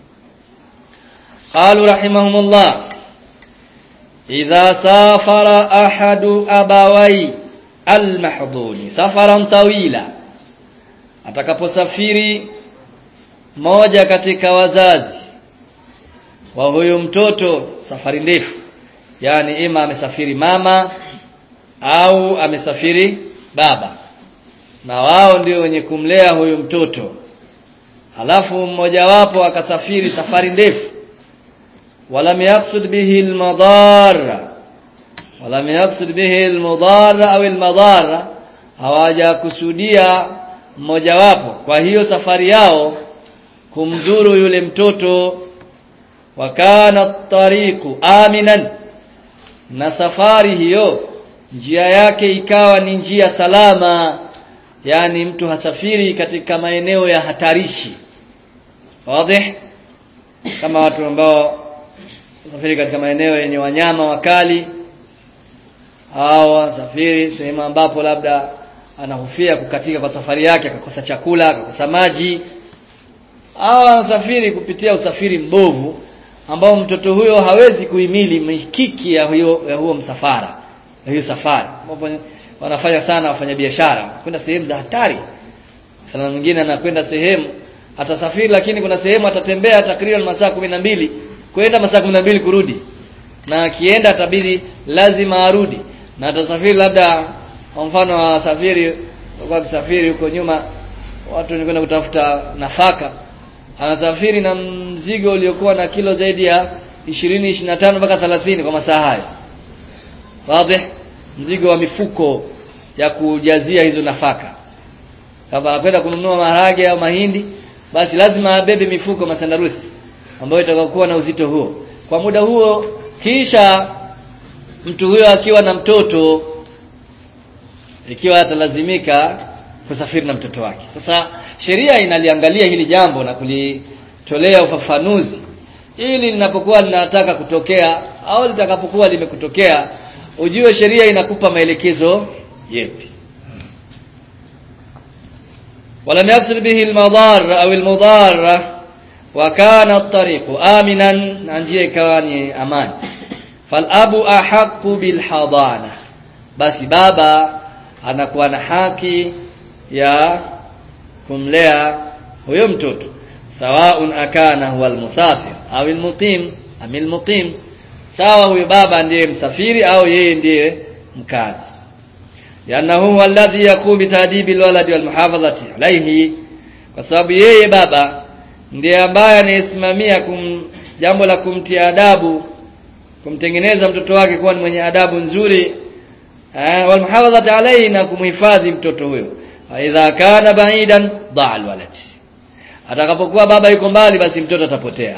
qalu rahimahumullah idha safara ahadu abawai almahdhuni safaran tawila atakaposafiri moja katika wazazi wa huyo mtoto safari ndefu yani ima amesafiri mama au amesafiri baba na wao ndio wenye kumlea huyu mtoto halafu mmoja wapo akasafiri safari ndefu walam yaqsud bihi almadara walam yaqsud bihi almudara au almadara hawajakusudia mmoja wapo kwa hiyo safari yao kumdhuru yule mtoto wakana tariqu aminan na safari hiyo njia yake ikawa ni njia salama yani mtu hasafiri katika maeneo ya hatarishi wazi kama watu ambao wasafiri katika maeneo yenye wanyama wakali au wasafiri sehemu ambapo labda anahofia kukatika kwa safari yake akakosa chakula akakosa maji au anasafiri kupitia usafiri mbovu ambao mtoto huyo hawezi kuhimili mikiki ya huyo ya huo msafara ya hiyo safari ambapo wanafanya sana wafanyabiashara kwenda sehemu za hatari sana mwingine anakwenda sehemu atasafiri lakini kuna sehemu atatembea takriban masaa mbili kwenda masaa mbili kurudi na akienda atabidi lazima arudi na atasafiri labda kwa mfano wasafiri kwa kusafiri huko nyuma watu ni kwenda kutafuta nafaka anasafiri na mzigo uliokuwa na kilo zaidi ya 20 25 mpaka 30 kwa masaa hayo wazi mzigo wa mifuko ya kujazia hizo nafaka kama anakwenda kununua maharage au mahindi basi lazima abebe mifuko masandarusi ambayo itakokuwa na uzito huo kwa muda huo kisha mtu huyo akiwa na mtoto ikiwa atalazimika kusafiri na mtoto wake sasa sheria inaliangalia hili jambo na kulitolea ufafanuzi ili linapokuwa linataka kutokea au litakapokuwa limekutokea ujue sheria inakupa maelekezo yepi ولم يقصد به المضار أو المضارة وكان الطريق آمنا njia ikawa ni amani falabu ahaqu bilhadana basi baba anakuwa na haki ya kumlea huyo mtoto sawaun akana huwa almusafir au almuqim am almuqim sawa huyo baba ndiye msafiri au yeye ndiye mkazi yanahu huwa alladhi yaqumu bitadibi alwaladi walmuhafadhati alayhi kwa sababu yeye baba ndiye ambaye anayesimamia jambo la kumtia adabu kumtengeneza mtoto wake kuwa ni mwenye adabu nzuri eh walmuhafadhati alayhi na kumhifadhi mtoto huyo idha kana ba'idan dha'a alwalad atakapokuwa baba yuko mbali basi mtoto atapotea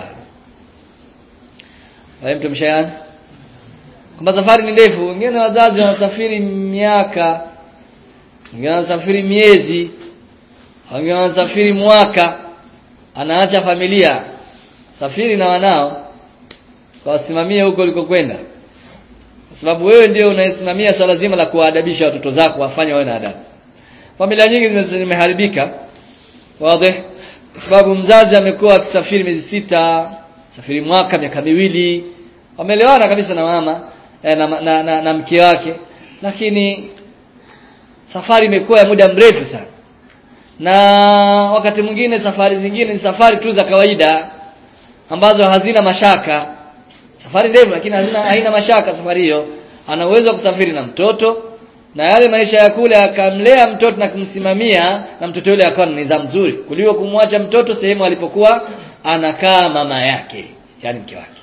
wewe mtu mshayani kwamba safari ni ndefu wengine wazazi wanasafiri miaka wengine wanasafiri miezi wengine wanasafiri mwaka anaacha familia safiri na wanao kawasimamia huko ulikokwenda kwa sababu wewe ndio unayesimamia swala zima la kuwaadabisha watoto zako wafanye wawe na adabu familia nyingi zimeharibika wazi kwa sababu mzazi amekuwa akisafiri miezi sita safiri mwaka miaka miwili wameelewana kabisa na mama eh, na, na, na, na mke wake lakini safari imekuwa ya muda mrefu sana na wakati mwingine safari zingine ni safari tu za kawaida ambazo hazina mashaka safari ndefu lakini hazina haina mashaka safari hiyo ana uwezo wa kusafiri na mtoto na yale maisha ya kule akamlea mtoto na kumsimamia na mtoto yule akawa na nidhamu nzuri kuliko kumwacha mtoto sehemu alipokuwa anakaa mama yake yani mke wake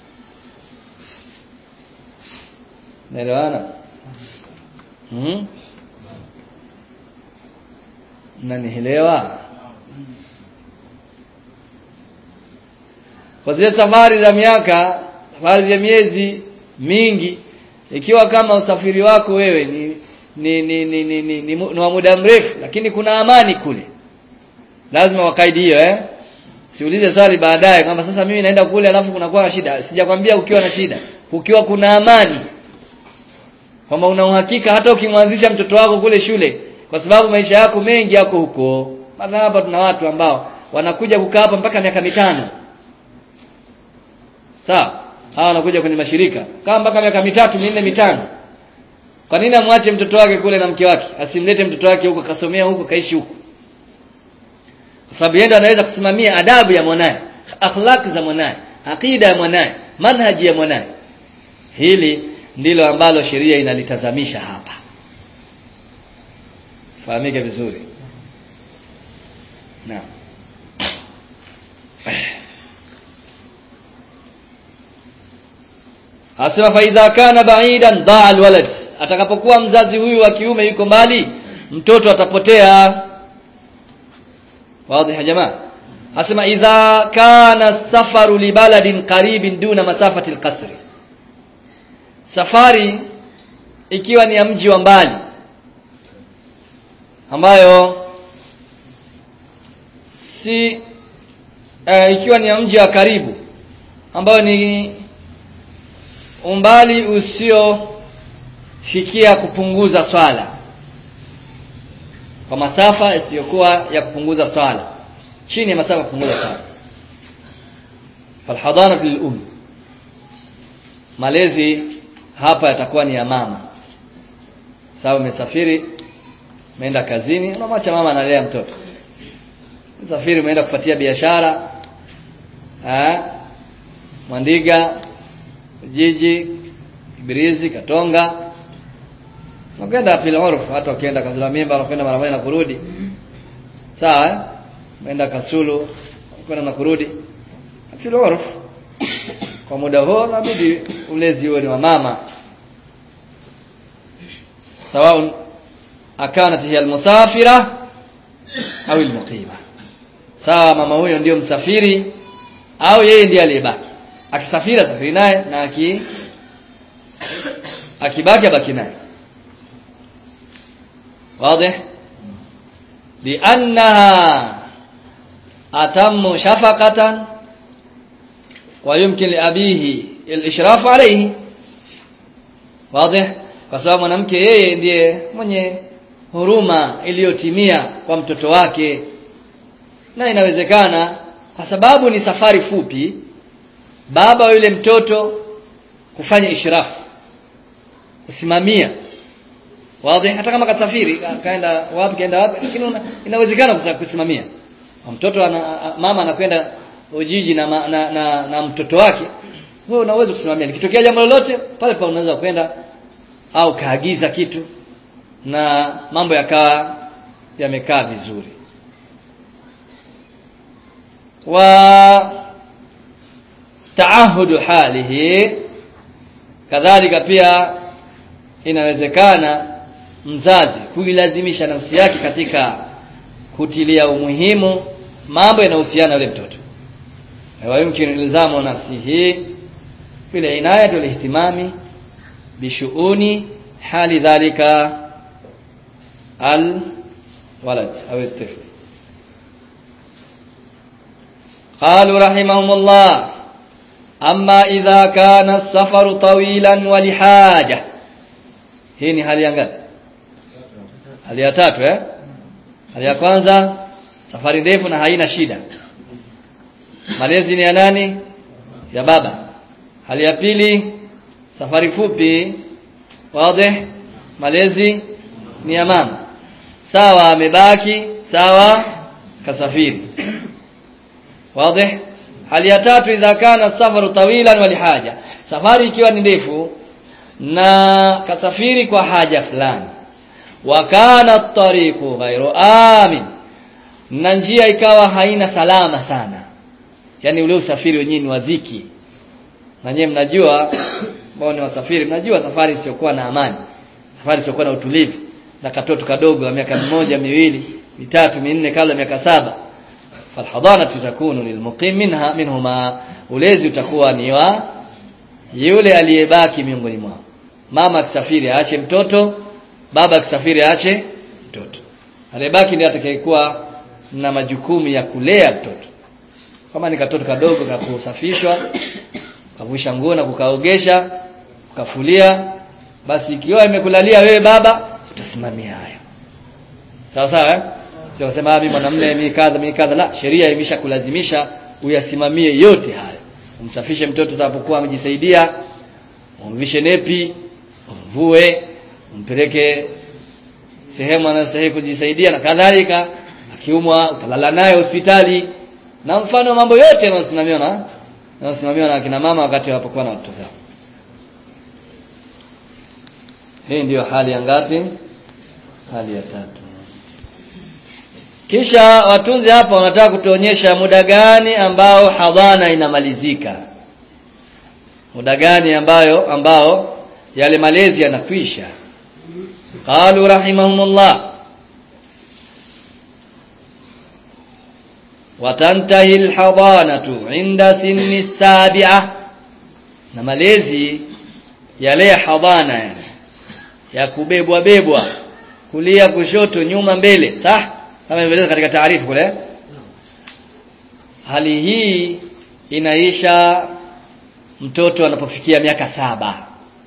Naelewana? Mhm. Mnanielewa? Kwa zile safari za miaka, safari za miezi mingi ikiwa kama usafiri wako wewe ni ni ni ni, ni, ni, ni, ni wa muda mrefu lakini kuna amani kule. Lazima wakaidi hiyo eh? Siulize swali baadaye kwamba sasa mimi naenda kule alafu kunakuwa na shida. Sijakwambia ukiwa na shida. Ukiwa kuna amani kwamba una uhakika hata ukimwanzisha mtoto wako kule shule kwa sababu maisha yako mengi yako huko maana hapa tuna watu ambao wanakuja kukaa hapa mpaka miaka mitano sawa hawa wanakuja kwenye mashirika kama mpaka miaka mitatu minne mitano kwa nini amwache mtoto wake kule na mke wake asimlete mtoto wake huko kasomea huko kaishi huko kwa sababu yeye anaweza kusimamia adabu ya mwanae akhlaq za mwanae akida ya mwanae manhaji ya mwanae hili ndilo ambalo sheria inalitazamisha hapa fahamike vizuri naam Asema fa idha kana ba'idan da'a alwalad atakapokuwa mzazi huyu wa kiume yuko mbali mtoto atapotea wazi ya jamaa Asema idha kana safaru li baladin qaribin duna masafati alqasri safari ikiwa ni ya mji wa mbali ambayo si uh, ikiwa ni ya mji wa karibu ambayo ni umbali usiofikia kupunguza swala kwa masafa isiyokuwa ya kupunguza swala chini ya masafa kupunguza swala falhadana lil um malezi hapa yatakuwa ni ya mama sababu umesafiri umeenda kazini unamwacha mama analea mtoto umesafiri umeenda kufuatia biashara eh Mwandiga jiji Ibrizi Katonga unakwenda fil urf hata ukienda Kazula Mimba unakwenda mara moja na kurudi sawa eh umeenda Kasulu unakwenda na kurudi fil urf kwa muda huo inabidi ulezi huo ni wa mama sawa akanat hiya almusafira au almuqima sawa mama huyo ndio msafiri au yeye ndiye aliyebaki akisafiri safiri naye na aki akibaki abaki naye wazi liannaha atammu shafaqatan wa yumkin li abihi al-ishraf alayhi wazi kwa sababu mwanamke yeye ndiye mwenye huruma iliyotimia kwa mtoto wake na inawezekana kwa sababu ni safari fupi baba yule mtoto kufanya ishrafu kusimamia wazi hata kama kasafiri kaenda wapi kaenda wapi lakini inawezekana kusimamia mtoto ana, mama anakwenda Ujiji na, na, na, na, na mtoto wake wewe unaweza kusimamia likitokea jambo lolote pale pale unaweza kwenda au kaagiza kitu na mambo yakawa yamekaa vizuri wa taahudu halihi kadhalika pia inawezekana mzazi kuilazimisha nafsi yake katika kutilia umuhimu mambo yanayohusiana na yule mtoto ويمكن إلزام نفسه بالعناية والاهتمام بشؤون حال ذلك الولد أو الطفل قالوا رحمهم الله أما إذا كان السفر طويلا ولحاجة hii ni hali ya ngapi hali ya tatu eh hali ya kwanza safari ndefu na haina shida malezi ni ya nani ya baba hali ya pili safari fupi wazi malezi ni ya mama sawa amebaki sawa kasafiri wazi hali ya tatu idha kana safaru tawilan walihaja safari ikiwa ni ndefu na kasafiri kwa haja fulani wa kana at-tariqu ghairu amin na njia ikawa haina salama sana yani ule usafiri wenyewe ni wa dhiki na nyewe mnajua ambao ni wasafiri mnajua safari isiyokuwa na amani safari isiyokuwa na utulivu na katoto kadogo wa miaka mmoja miwili mitatu minne kabla miaka saba falhadana tutakunu lilmuqim minha minhuma ulezi utakuwa ni wa yule aliyebaki miongoni mwao mama akisafiri aache mtoto baba akisafiri aache mtoto aliyebaki ndiye atakayekuwa na majukumu ya kulea mtoto kama ni katoto kadogo ka kusafishwa kavuisha nguo na kukaogesha kukafulia basi ikiwa imekulalia wewe baba utasimamia hayo sawa sawa eh sio kusema mimi mwanamume mimi kadha mimi kadha la sheria imeshakulazimisha uyasimamie yote hayo umsafishe mtoto atakapokuwa amejisaidia umvishe nepi umvue umpeleke sehemu anastahili kujisaidia na kadhalika akiumwa utalala naye hospitali na mfano mambo yote yanayosimamiwa na yanayosimamiwa na akina mama wakati wanapokuwa na watoto zao hii ndiyo hali ya ngapi hali ya tatu kisha watunzi hapa wanataka kutuonyesha muda gani ambao hadhana inamalizika muda gani ambayo ambao yale malezi yanakwisha qalu rahimahumullah watantahi alhadanatu inda sinni sabi'a na malezi yale hadhana yani ya kubebwa bebwa kulia kushoto nyuma mbele sah kama ilivyoeleza katika taarifu kule hali hii inaisha mtoto anapofikia miaka saba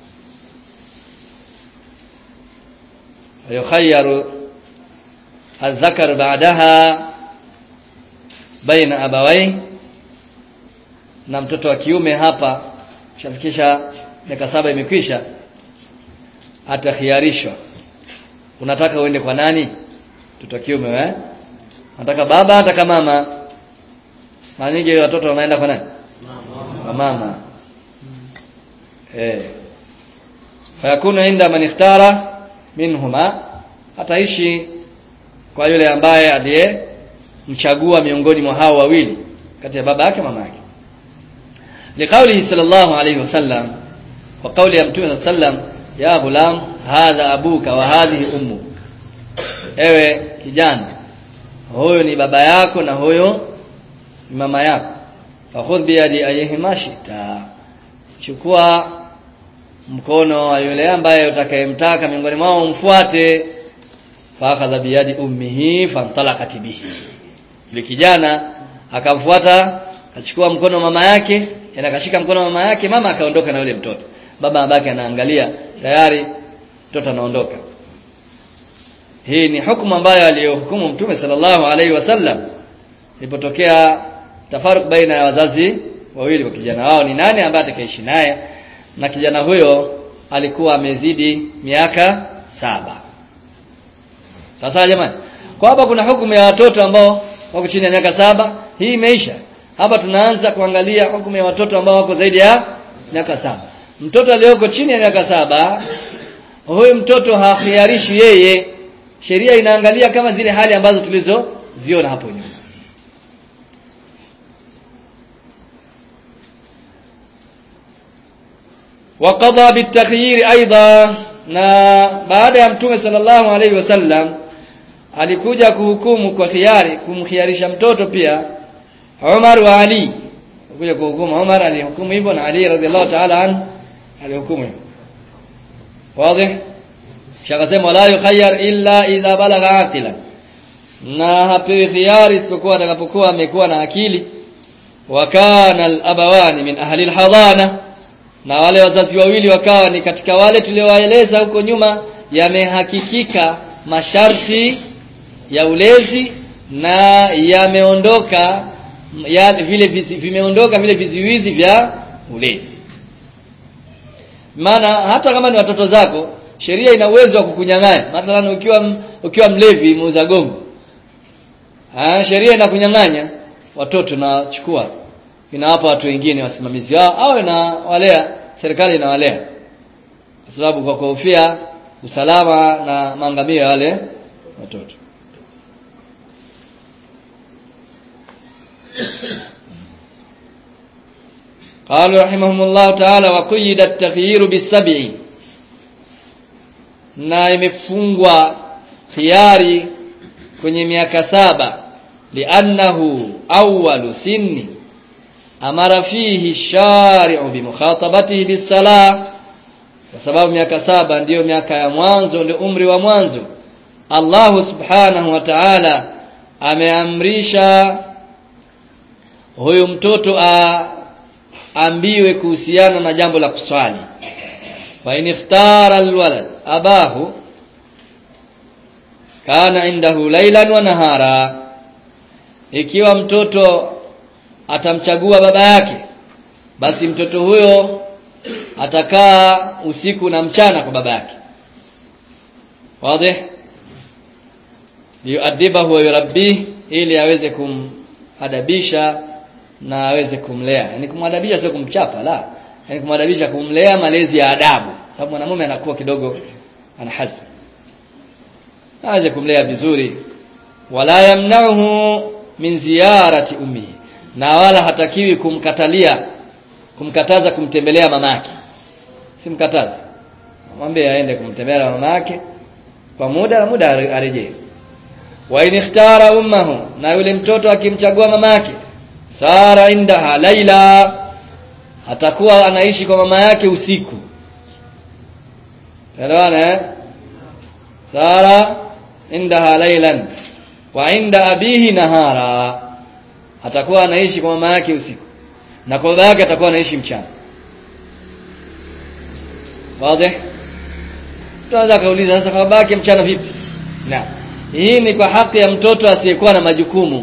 yukhayyaru الذكر بعدها baina abawai na mtoto wa kiume hapa shafikisha miaka saba imekwisha atakhiarishwa unataka uende kwa nani mtoto wa kiume eh unataka baba ataka mama mara nyingi watoto wanaenda kwa nani kwa mama eh fayakunu inda man ikhtara minhuma ataishi kwa yule ambaye aliye mchagua miongoni mwa hao wawili kati ya baba yake mama yake liqaulihi sallallahu alayhi wasallam wa qauli ya mtume sallam ya ghulam hadha abuka wa hadhihi ummu ewe kijana huyo ni baba yako na huyo ni mama yako fakhudh bi yadi ayhima shita chukua mkono wa yule ambaye utakayemtaka miongoni mwao umfuate fakhadha bi yadi ummihi fantalaqat bihi yule kijana akamfuata akachukua mkono wa mama yake na akashika mkono wa mama yake mama akaondoka na yule mtoto baba abaki anaangalia tayari mtoto anaondoka hii ni hukumu ambayo aliyohukumu mtume sallallahu alaihi wasallam ilipotokea tafaruk baina ya wazazi wawili wa kijana wao ni nani ambaye atakaishi naye na kijana huyo alikuwa amezidi miaka saba sasa jamani kwa hapa kuna hukumu ya watoto ambao wako chini ya miaka saba hii imeisha hapa tunaanza kuangalia hukumu ya watoto ambao wako zaidi ya miaka saba mtoto aliyoko chini ya miaka saba huyu mtoto hakhiarishi yeye sheria inaangalia kama zile hali ambazo tulizoziona hapo nyuma وقضى بالتخيير ايضا na baada ya mtume sallallahu alaihi wasallam alikuja kuhukumu kwa khiari kumkhiarisha mtoto pia Umar wa Ali kuja kuhukumu Umar alihukumu hivyo na Ali radhiallahu ta'ala an alihukumu hivyo wazi shakasema la yukhayyar illa idha balagha aqilan na hapewi khiari isipokuwa atakapokuwa amekuwa na akili wa kana al-abawani min ahli al-hadana na wale wazazi wawili wakawa ni katika wale tuliowaeleza huko nyuma yamehakikika masharti ya ulezi na yameondoka ya vile vizi, vimeondoka vile viziwizi vya ulezi maana hata kama ni watoto zako sheria ina uwezo wa kukunyang'anya mathalan ukiwa ukiwa mlevi muuza gongo ah sheria inakunyang'anya watoto na chukua inawapa watu wengine wasimamizi wao au inawalea serikali inawalea kwa sababu kwa kuhofia usalama na maangamio ya wale watoto قالوا رحمهم الله تعالى وقيد التخيير بالسبع na imefungwa khiari kwenye miaka saba li'annahu awwalu sinni amara fihi shari'u bimukhatabatihi bisalah kwa sababu miaka saba ndiyo miaka ya mwanzo ndio umri wa mwanzo Allah subhanahu wa ta'ala ameamrisha huyu mtoto aambiwe kuhusiana na jambo la kuswali fa in ikhtara alwalad abahu kana indahu laylan wa nahara ikiwa mtoto atamchagua baba yake basi mtoto huyo atakaa usiku na mchana kwa baba yake wazi liyuadibahu wa yurabbi ili aweze kumadabisha na aweze kumlea yani kumwadabisha sio kumchapa la yani kumwadabisha kumlea malezi ya adabu sababu mwanamume anakuwa kidogo ana hazm aweze kumlea vizuri wala yamnauhu min ziyarati ummihi na wala hatakiwi kumkatalia kumkataza kumtembelea mamake simkataze mwambie aende kumtembelea mamake kwa muda na muda arejee wa in ikhtara ummahu na yule mtoto akimchagua mamake sara indaha laila atakuwa anaishi kwa mama yake usiku elewana eh sara indaha lailan wa inda abihi nahara atakuwa anaishi kwa mama yake usiku na kwa baba yake atakuwa anaishi mchana wazi tunaweza kauliza sasa kwa baba yake mchana vipi na hii ni kwa haki ya mtoto asiyekuwa na majukumu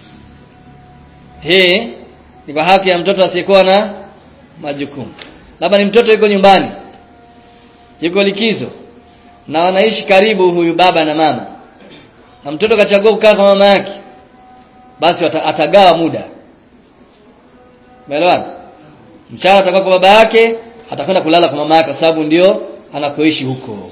hii ni kwa haki ya mtoto asiyekuwa na majukumu labda ni mtoto yuko nyumbani yuko likizo na wanaishi karibu huyu baba na mama na mtoto kachagua kukaa kwa mama yake basi atagawa muda umeelewana mchana atakuwa kwa baba yake atakwenda kulala kwa mama yake kwa sababu ndio anakoishi huko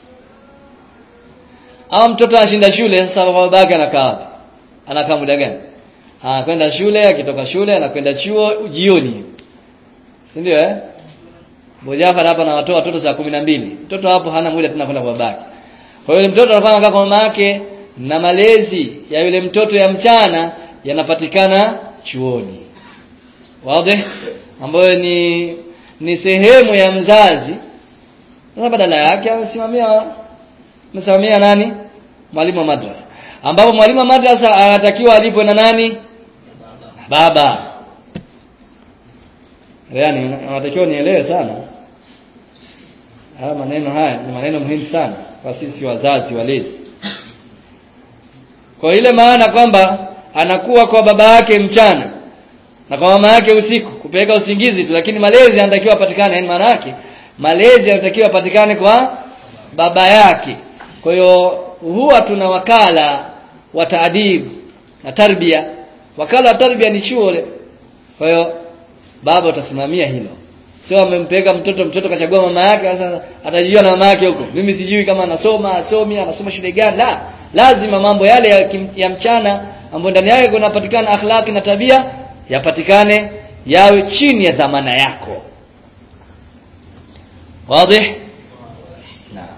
au mtoto anashinda shule sasa baba yake anakaa wapi anakaa muda gani anakwenda shule akitoka shule anakwenda chuo jioni si ndio eh Bojafar hapa anawatoa watoto saa kumi na mbili mtoto hapo hana muda tena kwenda kwa babake kwa hiyo mtoto anakuwa anakaa kwa mama yake na malezi ya yule mtoto ya mchana yanapatikana chuoni wazi ambayo ni ni sehemu ya mzazi sasa badala yake amesimamia amesimamia nani mwalimu wa madrasa ambapo mwalimu wa madrasa anatakiwa alipwe na nani baba yani anatakiwa nielewe sana haya maneno haya ni maneno muhimu sana kwa sisi wazazi walezi kwa ile maana kwamba anakuwa kwa baba yake mchana na kwa mama yake usiku kumpeleka usingizi tu lakini malezi yanatakiwa yapatikane yani maana yake malezi yanatakiwa yapatikane kwa baba yake kwa hiyo huwa tuna wakala wa taadib na tarbia wakala wa tarbia ni shule kwa hiyo baba utasimamia hilo sio amempeleka mtoto mtoto kachagua mama yake sasa atajijua na mama yake huko mimi sijui kama anasoma asomi anasoma shule gani la lazima mambo yale ya, kim, ya mchana ambayo ndani yake kunapatikana akhlaki na tabia yapatikane yawe chini ya dhamana yako wazi naam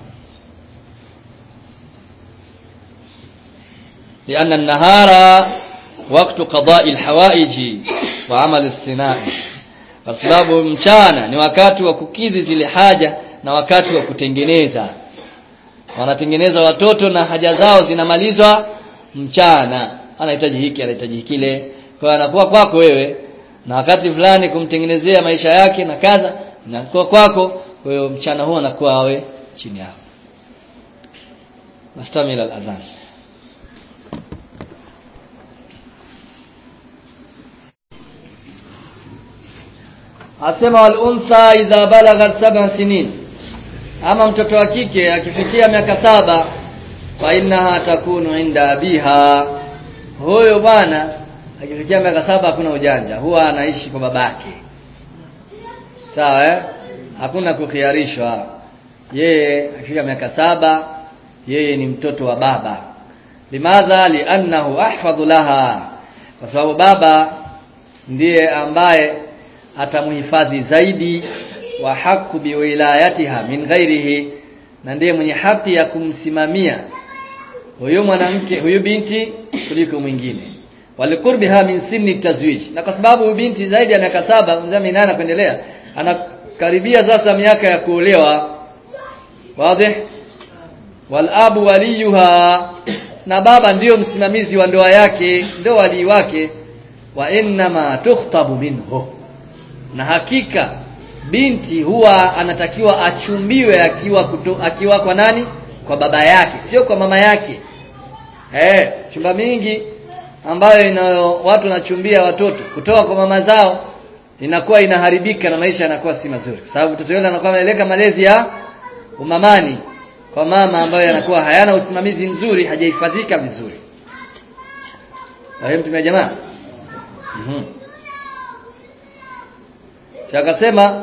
لأن النهار وقت قضاء الحوائج وعمل الصناعي kwa sababu mchana ni wakati wa kukidhi zile haja na wakati wa kutengeneza wanatengeneza watoto na haja zao zinamalizwa mchana anahitaji hiki anahitaji kile kwa anakuwa kwako wewe na wakati fulani kumtengenezea maisha yake na kadha inakuwa kwako kwa hiyo mchana huo anakuwa awe chini yako nastamila al-adhan asema wal untha idha balaghat sab'a sinin ama mtoto wa kike akifikia miaka saba fa innaha takunu inda abiha huyo bwana akifikia miaka saba hakuna ujanja huwa anaishi kwa babake sawa eh hakuna kukhiarishwa yeye akifika miaka saba yeye ni mtoto wa baba limadha li'annahu ahfadhu laha kwa sababu baba ndiye ambaye atamhifadhi zaidi wa haku biwilayatiha min ghairihi na ndiye mwenye haki ya kumsimamia huyu mwanamke huyu binti kuliko mwingine walikurbiha min sinni tazwij na kwa sababu huyu binti zaidi ya miaka saba mzee minana kuendelea anakaribia sasa miaka ya kuolewa wazi walabu waliyuha na baba ndiyo msimamizi wa ndoa yake ndio walii wake wa innama tukhtabu minhu na hakika binti huwa anatakiwa achumbiwe akiwa kuto, akiwa kwa nani kwa baba yake sio kwa mama yake eh chumba mingi ambayo inayo watu wanachumbia watoto kutoka kwa mama zao inakuwa inaharibika na maisha yanakuwa si mazuri kwa sababu mtoto yule anakuwa ameleka malezi ya umamani kwa mama ambayo yanakuwa hayana usimamizi mzuri hajahifadhika vizuri Fahimu tumia jamaa mhm akasema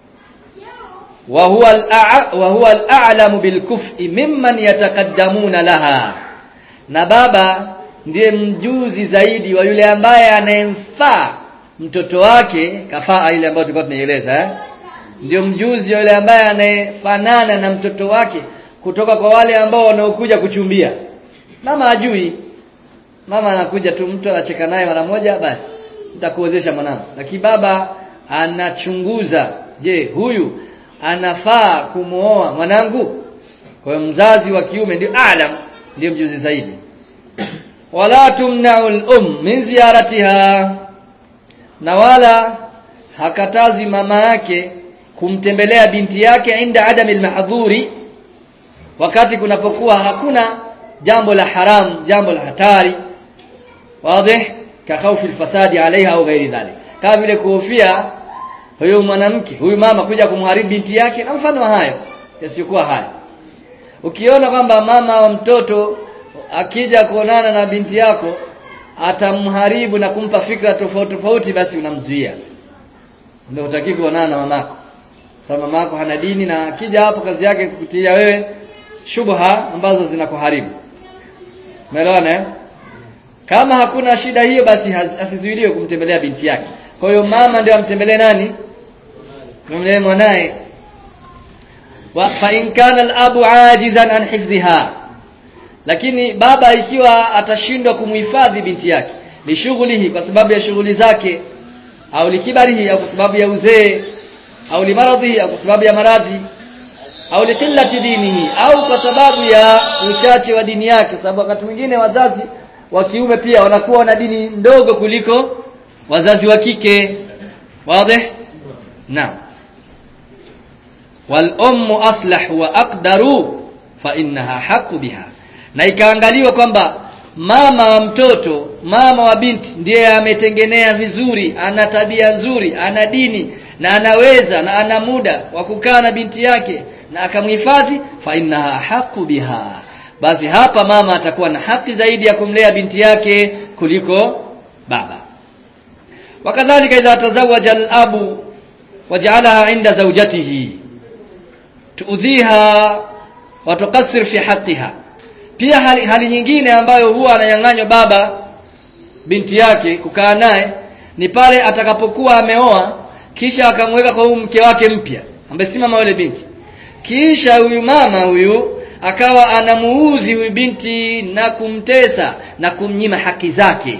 wa huwa al wa huwa al-a'lamu bil kuf'i mimman yataqaddamuna laha na baba ndiye mjuzi zaidi wa yule ambaye anayemfaa mtoto wake kafaa ile ambayo tulikuwa tunaieleza eh ndio mjuzi wa yule ambaye anayefanana na mtoto wake kutoka kwa wale ambao wanaokuja kuchumbia mama ajui mama anakuja tu mtu anacheka naye mara moja basi nitakuozesha mwanangu lakini baba anachunguza je huyu anafaa kumuoa mwanangu kwa hiyo mzazi wa kiume ndio alam ndio mjuzi zaidi wala tumna'u al-um min ziyaratiha na wala hakatazi mama yake kumtembelea binti yake inda adami al-mahdhuri wakati kunapokuwa hakuna jambo la haram jambo la hatari wazi ka khawfi al-fasadi alaiha au ghairi dhalik kama vile kuhofia huyu mwanamke huyu mama kuja kumharibu binti yake na mfano wa hayo yasiyokuwa hayo ukiona kwamba mama wa mtoto akija kuonana na binti yako atamharibu na kumpa fikra tofauti tofauti basi unamzuia ndio utaki kuonana na mamako sababu mamako hana dini na akija hapo kazi yake kukutia wewe shubha ambazo zinakuharibu umeelewana eh kama hakuna shida hiyo basi asizuiliwe kumtembelea binti yake kwa hiyo mama ndio amtembelee nani mtembelee mwanae wa fa in kana al-abu ajizan an hifdhiha lakini baba ikiwa atashindwa kumhifadhi binti yake ni shughuli kwa sababu ya shughuli zake au likibarihi au kwa sababu ya uzee au limaradhi au kwa sababu ya maradhi au liqillati dinihi au kwa sababu ya uchache wa dini yake sababu wakati mwingine wazazi wa kiume pia wanakuwa na dini ndogo kuliko wazazi wa kike wazi naam wal ummu aslah wa aqdaru fa innaha haqqu biha na ikaangaliwa kwamba mama wa mtoto mama wa binti ndiye ametengenea vizuri ana tabia nzuri ana dini na anaweza na ana muda wa kukaa na binti yake na akamhifadhi fa innaha haqu biha basi hapa mama atakuwa na haki zaidi ya kumlea binti yake kuliko baba wakadhalika idha tazawaja al-abu waja'alaha inda zawjatihi tuudhiha wa tuqassir fi haqqiha pia hali, hali nyingine ambayo huwa ananyang'anywa baba binti yake kukaa naye ni pale atakapokuwa ameoa kisha akamweka kwa huyu mke wake mpya ambaye si mama yule binti kisha huyu mama huyu akawa anamuuzi huyu binti na kumtesa na kumnyima haki zake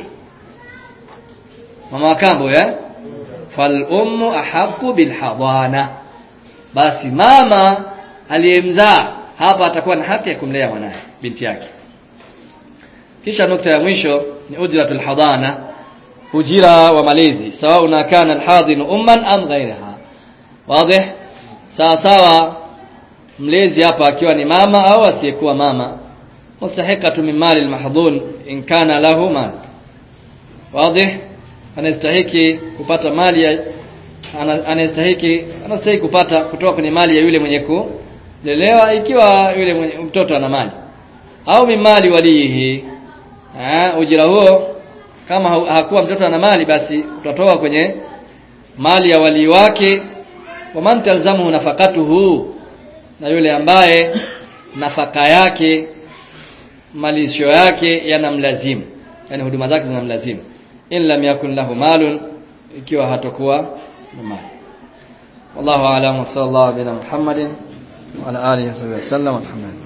mama wakambo ya fal ummu ahqqu bil hadana basi mama aliyemzaa hapa atakuwa na haki ya kumlea mwanae binti yake kisha nukta ya mwisho ni ujratul hadana ujira wa malezi sawa kana alhadin umman am ghayraha wazi sawa sawa mlezi hapa akiwa ni mama au asiyekuwa mama mustahiqatu min mali almahdhun in kana lahu mal wazi anastahiki kupata mali ya anastahiki anastahiki kupata kutoka kwenye mali ya yule mwenye kulelewa ikiwa yule mwenye, mtoto ana mali au mimali walihi eh ujira huo kama hakuwa mtoto ana mali basi utatoka kwenye mali ya wali wake wa man talzamu nafaqatuhu na yule ambaye nafaka yake malisho yake yanamlazimu yani huduma zake zinamlazimu in lam yakun lahu malun ikiwa hatakuwa na mali wallahu a'lam wa sallallahu ala muhammadin wa ala alihi wa sallam alhamdulillah